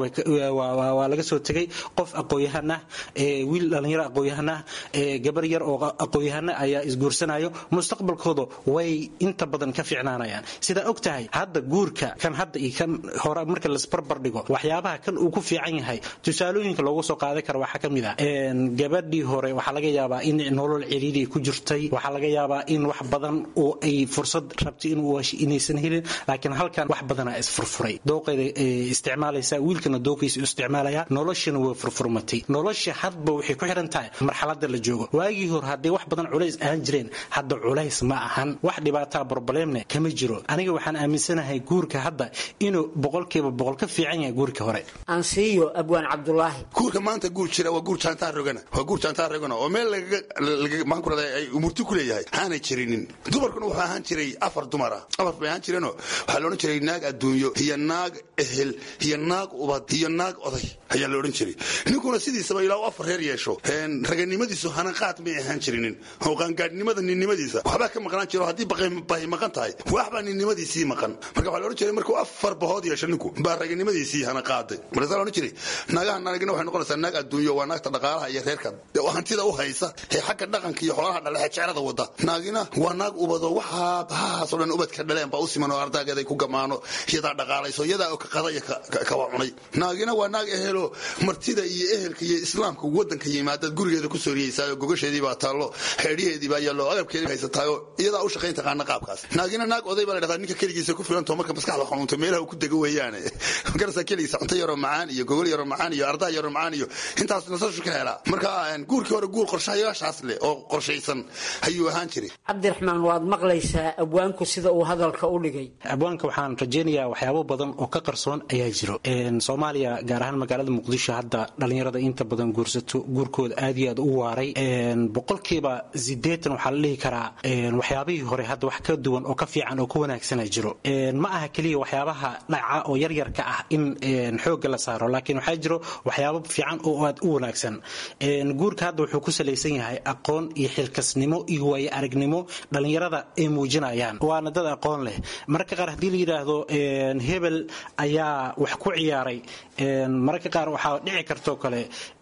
waa laga soo tegay qof aqooyahan ah wiil dhallinyaro aqooyahan ah gabar yar oo aqooyahana ayaa isguursanayo mustaqbalkooda way inta badan ka fiicnaanayaan sidaa og tahay hadda guurka kan hadda kan hore marka lasbarbar dhigo waxyaabaha kan uu ku fiican yahay tusaalooyinka loogu soo qaadan kara waxaa ka mid ah gabadhii hore waxaa laga yaabaa in nolol ciriiri ku jirtay waxaa laga yaabaa in wax badan oo ay fursad rabtay inuu inaysan helin laakiin halkan wax badanaa isfurfuray dooqeeda isticmaalaysa wiilkana dooqiisa isticmaalaya noloshana way furfurmatay nolosha hadba waxay ku xiran tahay marxalada la joogo waagii hore hadday wax badan culays ahaan jireen hadda culays ma ahan wax dhibaataa broblemne kama jiro aniga waxaan aaminsanahay guurka hadda inuu boqolkiiba boqol ka fiican yahay guurka hore ansiiyo abwaan cabdulaahi guurka maanta guur jira waa guur jaantaa rogana waa guur jaantaa rogana oo meel lagamaan ay umurti ku leeyahay aanay jirinin dumarkuna wuxuu ahaan jiray afar dumara afar bay ahaan jireenoo waxaa la odhan jiray naag adduunyo iyo naag ehel iyo naag ubad iyo naag oday ayaa la odhan jiray ninkuna sidiisaba ilaa u afar reer yeesho raganimadiisu hanaqaad may ahaan jirinin oo qaangaadhnimada ninnimadiisa waxbaa ka maqnaan jiro haddii bahi maqan tahay waxbaa ninnimadiisii maqan marka waxaa la odhan jiray markuu afar bahood yeesho ninku baa raganimadiisii hana qaaday markaasaa la odhan jiray naagaha naagina waxay noqonaysaa naag adduunyo waa naagta dhaqaalaha iyo reerka oo hantida u haysa ee xagga dhaqanka iyo xoolaha dhalexe jeclada wada naagina waa naag ubado waxaa bahahaasoo dhan ubadka dhaleen baa u siman oo ardaageeda ay ku gamaano iyadaa dhaqaalayso iyadaa oo ka qada iyo kawa cunay naagina waa naag ehelo martida iyo ehelka iyo islaamka wadanka yimaadaad gurigeeda ku sooriyeysaayoo gogasheedii baa taallo xeedhiheedii baa yaallo agabkeedii haysataayoo iyadaa u shaqayn taqaana qaabkaas naagina naag oday baa la dhahdaa ninka keligiisa ku filantoo marka maskaxda xanuunta meel meelaha uu ku dego weeyaane magarasa keligiisa cunto yaroo macaan iyo gogol yaroo macaan iyo ardaa yaroo macaan iyo intaas nasashu ka helaa marka guurkii hore guur qorshayaashaas leh oo qorshaysan ayuu ahaan jiray cabdiraxmaan waad maqlaysaa abwaanku sida uu hadalka u dhigay abwaanka waxaan rajaynayaa waxyaabo badan oo ka qarsoon ayaa jiro soomaaliya gaar ahaan magaalada muqdisho hadda dhalinyarada inta badan guursato guurkooda aad iyo aad u waaray boqolkiiba sideetan waxaa la dhihi karaa waxyaabihii hore hadda wax ka duwan oo ka fiican oo ka wanaagsana jiro ma aha keliya waxyaabaha dhaca oo yaryarka ah in xoogga la saaro laakiin waxaa jiro waxyaabo fiican oo aad u wanaagsan guurka hadda wuxuu ku salaysan yahay aqoon iyo xilkasnimo iyo waayo aragnimo dhalinyarada ay muujinayaan waana dad aqoon leh mararka qaar haddii la yidhaahdo hebel ayaa wax ku ciyaaray mararka qaar waxaa dhici kartoo kale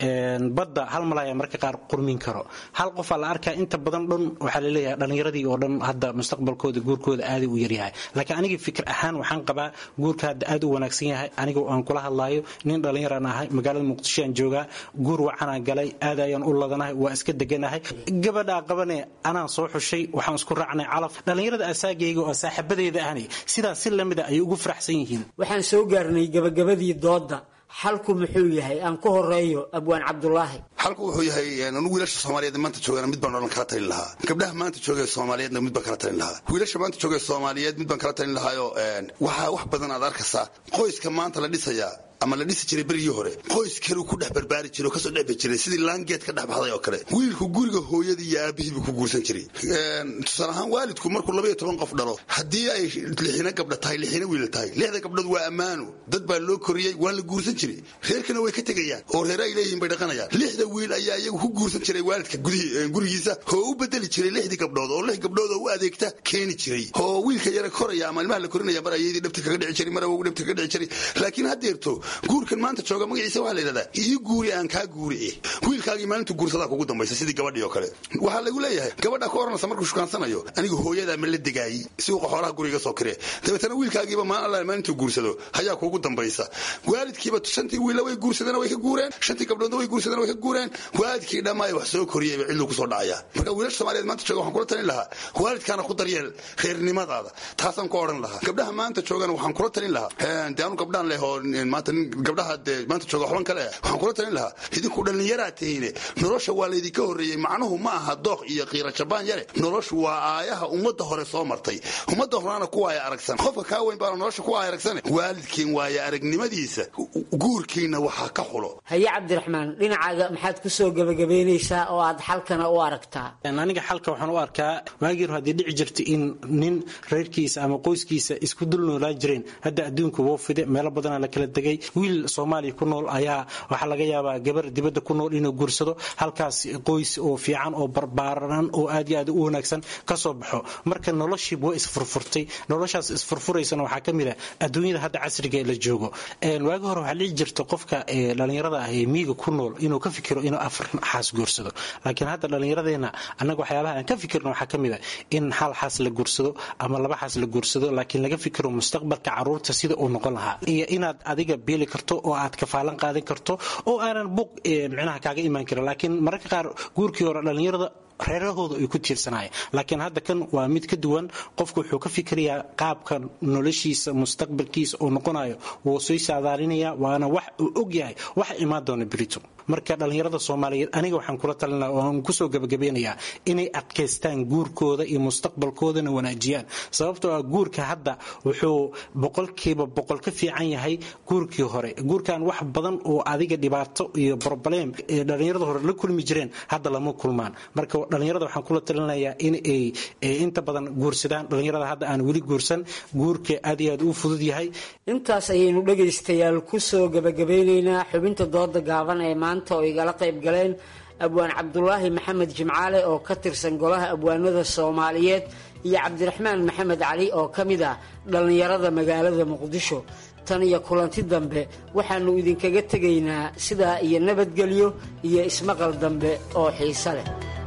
badda hal malaya mararka qaar qurmin karo hal qofaa la arkaa inta badan dhan waxaa laleeyahay dhalinyaradii oo dhan hadda mustaqbalkooda guurkooda aaday u yaryahay laakiin aniga fikir ahaan waxaan qabaa guurka hadda aad u wanaagsan yahay aniga aan kula hadlaayo nin dhallinyaraan ahay magaalada muqdisho aan joogaa guur wacanaan galay aad ayaan u ladanahay waa iska deganahay gabadhaa qabane anaan soo xushay waxaan isku raacnay calaf dhallinyarada asaagayga oo saaxiibadeeda ahni sidaas si lamida ay ugu faraxsan yihiin waxaan soo gaarnay gabagabadii doodda xalku muxuu yahay aan ku horeeyo abwaan cabdulaahi xalku wuxuu yahay anigu wiilasha soomaaliyeed maanta joogana mid baan odhan kala talin lahaa gabdhaha maanta joogee soomaaliyeedna mid baan kala talin lahaa wiilasha maanta joogee soomaaliyeed mid baan kala talin lahaayo waxaa wax badan aad arkaysaa qoyska maanta la dhisayaa ama la dhisi jiray berigii hore qoys kaleu ku dhex barbaari jiray oo kasoo dhexbi jiray sidii laangeed ka dhex baxday oo kale wiilku guriga hooyadii iyo aabihii buu ku guursan jiray tusaale ahaan waalidku markuu labaiyo toban qof dhalo haddii ay lixina gabdha tahay lixina wiila tahay lixda gabdhood waa ammaano dad baa loo koriyey waa la guursan jiray reerkana way ka tegayaan oo reere ay leeyihiin bay dhaqanayaan lixda wiil ayaa iyagu ku guursan jiray waalidka gurigiisa oo u bedeli jiray lixdii gabdhood oo lix gabdhood oo u adeegta keeni jiray oo wiilka yare koraya ama ilmaha la korinaya mar ayadii dhabta kaga dhici jiray mar awogu dhabta kaga dhici jiray laakiin haddeerto guurkan maanta jooga magaciisa waxaa la yidhahdaa ii guuri aan kaa guuri eh wiilkaagii maalintu guursadaa kugu dambaysa sidii gabadhii oo kale waxaa lagu leeyahay gabadha ka oranaysa markuu shukaansanayo anigu hooyadaa ma la degaayey si uu qaxooraha guriga soo kiree dabeetana wiilkaagiiba maalin alla maalintuu guursado hayaa kuugu dambaysa waalidkiiba shantii wiilla way guursadeen way ka guureen shantii gabdhoodna way guursadeen way ka guureen waalidkii dhammaay wax soo koriyeyba cidluu kusoo dhacaya marka wiilasha soomaaliyeed maanta jooga waxaan kula talin lahaa waalidkaana ku daryeel reernimadaada taasaan ku odhan lahaa gabdhaha maanta joogana waxaan kula talin lahaa de anu gabdhaan leh oo maanta nin gabdhaha dee maanta jooga waxban kale waxaan kula talin lahaa idinku dhallinyaraa tihiine nolosha waa laydinka horreeyey macnuhu ma aha dooq iyo qiira jabaan yare noloshu waa aayaha ummadda hore soo martay ummadda horena ku waaya aragsan qofka kaa weyn baana nolosha ku waaya aragsane waalidkiin waaya aragnimadiisa guurkiina waxaa ka xulo haye cabdiraxmaan dhinacaaga maxaad ku soo gebagabaynaysaa oo aad xalkana u aragtaa aniga xalka waxaan u arkaa waagii hore haddii dhici jirta in nin reerkiisa ama qoyskiisa isku dul noolaan jireen hadda adduunka woo fide meelo badanaa la kala degay wiil soomaaliya ku nool ayaa waxaa laga yaabaa gabar dibadda ku nool inuu guursado halkaas qoys oo fiican oo barbaaran oo aad iyo aad u wanaagsan ka soo baxo marka noloshii waa isfurfurtay noloshaas isfurfuraysana waxaa ka mid ah adduunyada hadda casriga ee la joogo waagi hore waxaa dhici jirta qofka dhallinyarada ah ee miiga ku nool inuu ka fikiro inuu afar xaas guursado laakiin hadda dhallinyaradeenna annaga waxyaabaha aan ka fikirno waxaa ka mid ah in hal xaas la guursado ama laba xaas la guursado laakiin laga fikiro mustaqbalka caruurta sida uu noqon lahaa iyo inaad adiga biili karto oo aad kafaalan qaadan karto oo aanan buq micnaha kaaga imaan karin laakiin mararka qaar guurkii hore dhallinyarada reerahooda ay ku tiirsanaya laakiin hadda kan waa mid ka duwan qofku wuxuu ka fikirayaa qaabka noloshiisa mustaqbalkiisa uu noqonayo wuu soo saadaalinaya waana wax uu og yahay waxa imaan doona berito marka dhallinyarada soomaaliyeed aniga waxaan kula talinaa oo aan kusoo gabagabeynayaa inay adkaystaan guurkooda iyo mustaqbalkoodana wanaajiyaan sababtoo ah guurka hadda wuxuu boqolkiiba boqol ka fiican yahay guurkii hore guurkan wax badan oo adiga dhibaato iyo broblem ee dhallinyarada hore la kulmi jireen hadda lama kulmaan marka dhallinyarada waxaan kula talinayaa in ay inta badan guursadaan dhallinyarada hadda aan weli guursan guurka aad iyo aad u fudud yahay intaas ayaynu dhegaystayaal kusoo gabagabeynaynaa xubinta dooda gaaban ee maanta oo igala qayb galeen abwaan cabdulaahi maxamed jimcaale oo ka tirsan golaha abwaanada soomaaliyeed iyo cabdiraxmaan maxamed cali oo ka mid ah dhallinyarada magaalada muqdisho tan iyo kulanti dambe waxaannu idinkaga tegaynaa sidaa iyo nabadgelyo iyo ismaqal dambe oo xiise leh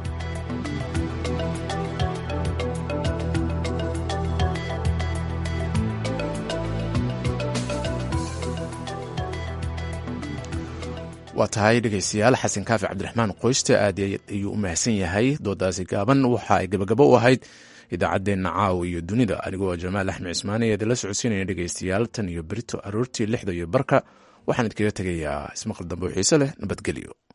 waa tahay dhegaystayaal xasan kaafi cabdiraxmaan qoyste aad ayuu u mahadsan yahay doodaasi gaaban waxa ay gabagabo u ahayd idaacaddeenna caawa iyo dunida anigoo jamaal axmed cismaani ee idinla socodsiinaya dhegaystayaal tan iyo berito aroortii lixda iyo barka waxaan idkaga tegayaa ismaqal dambe oo xiise leh nabadgelyo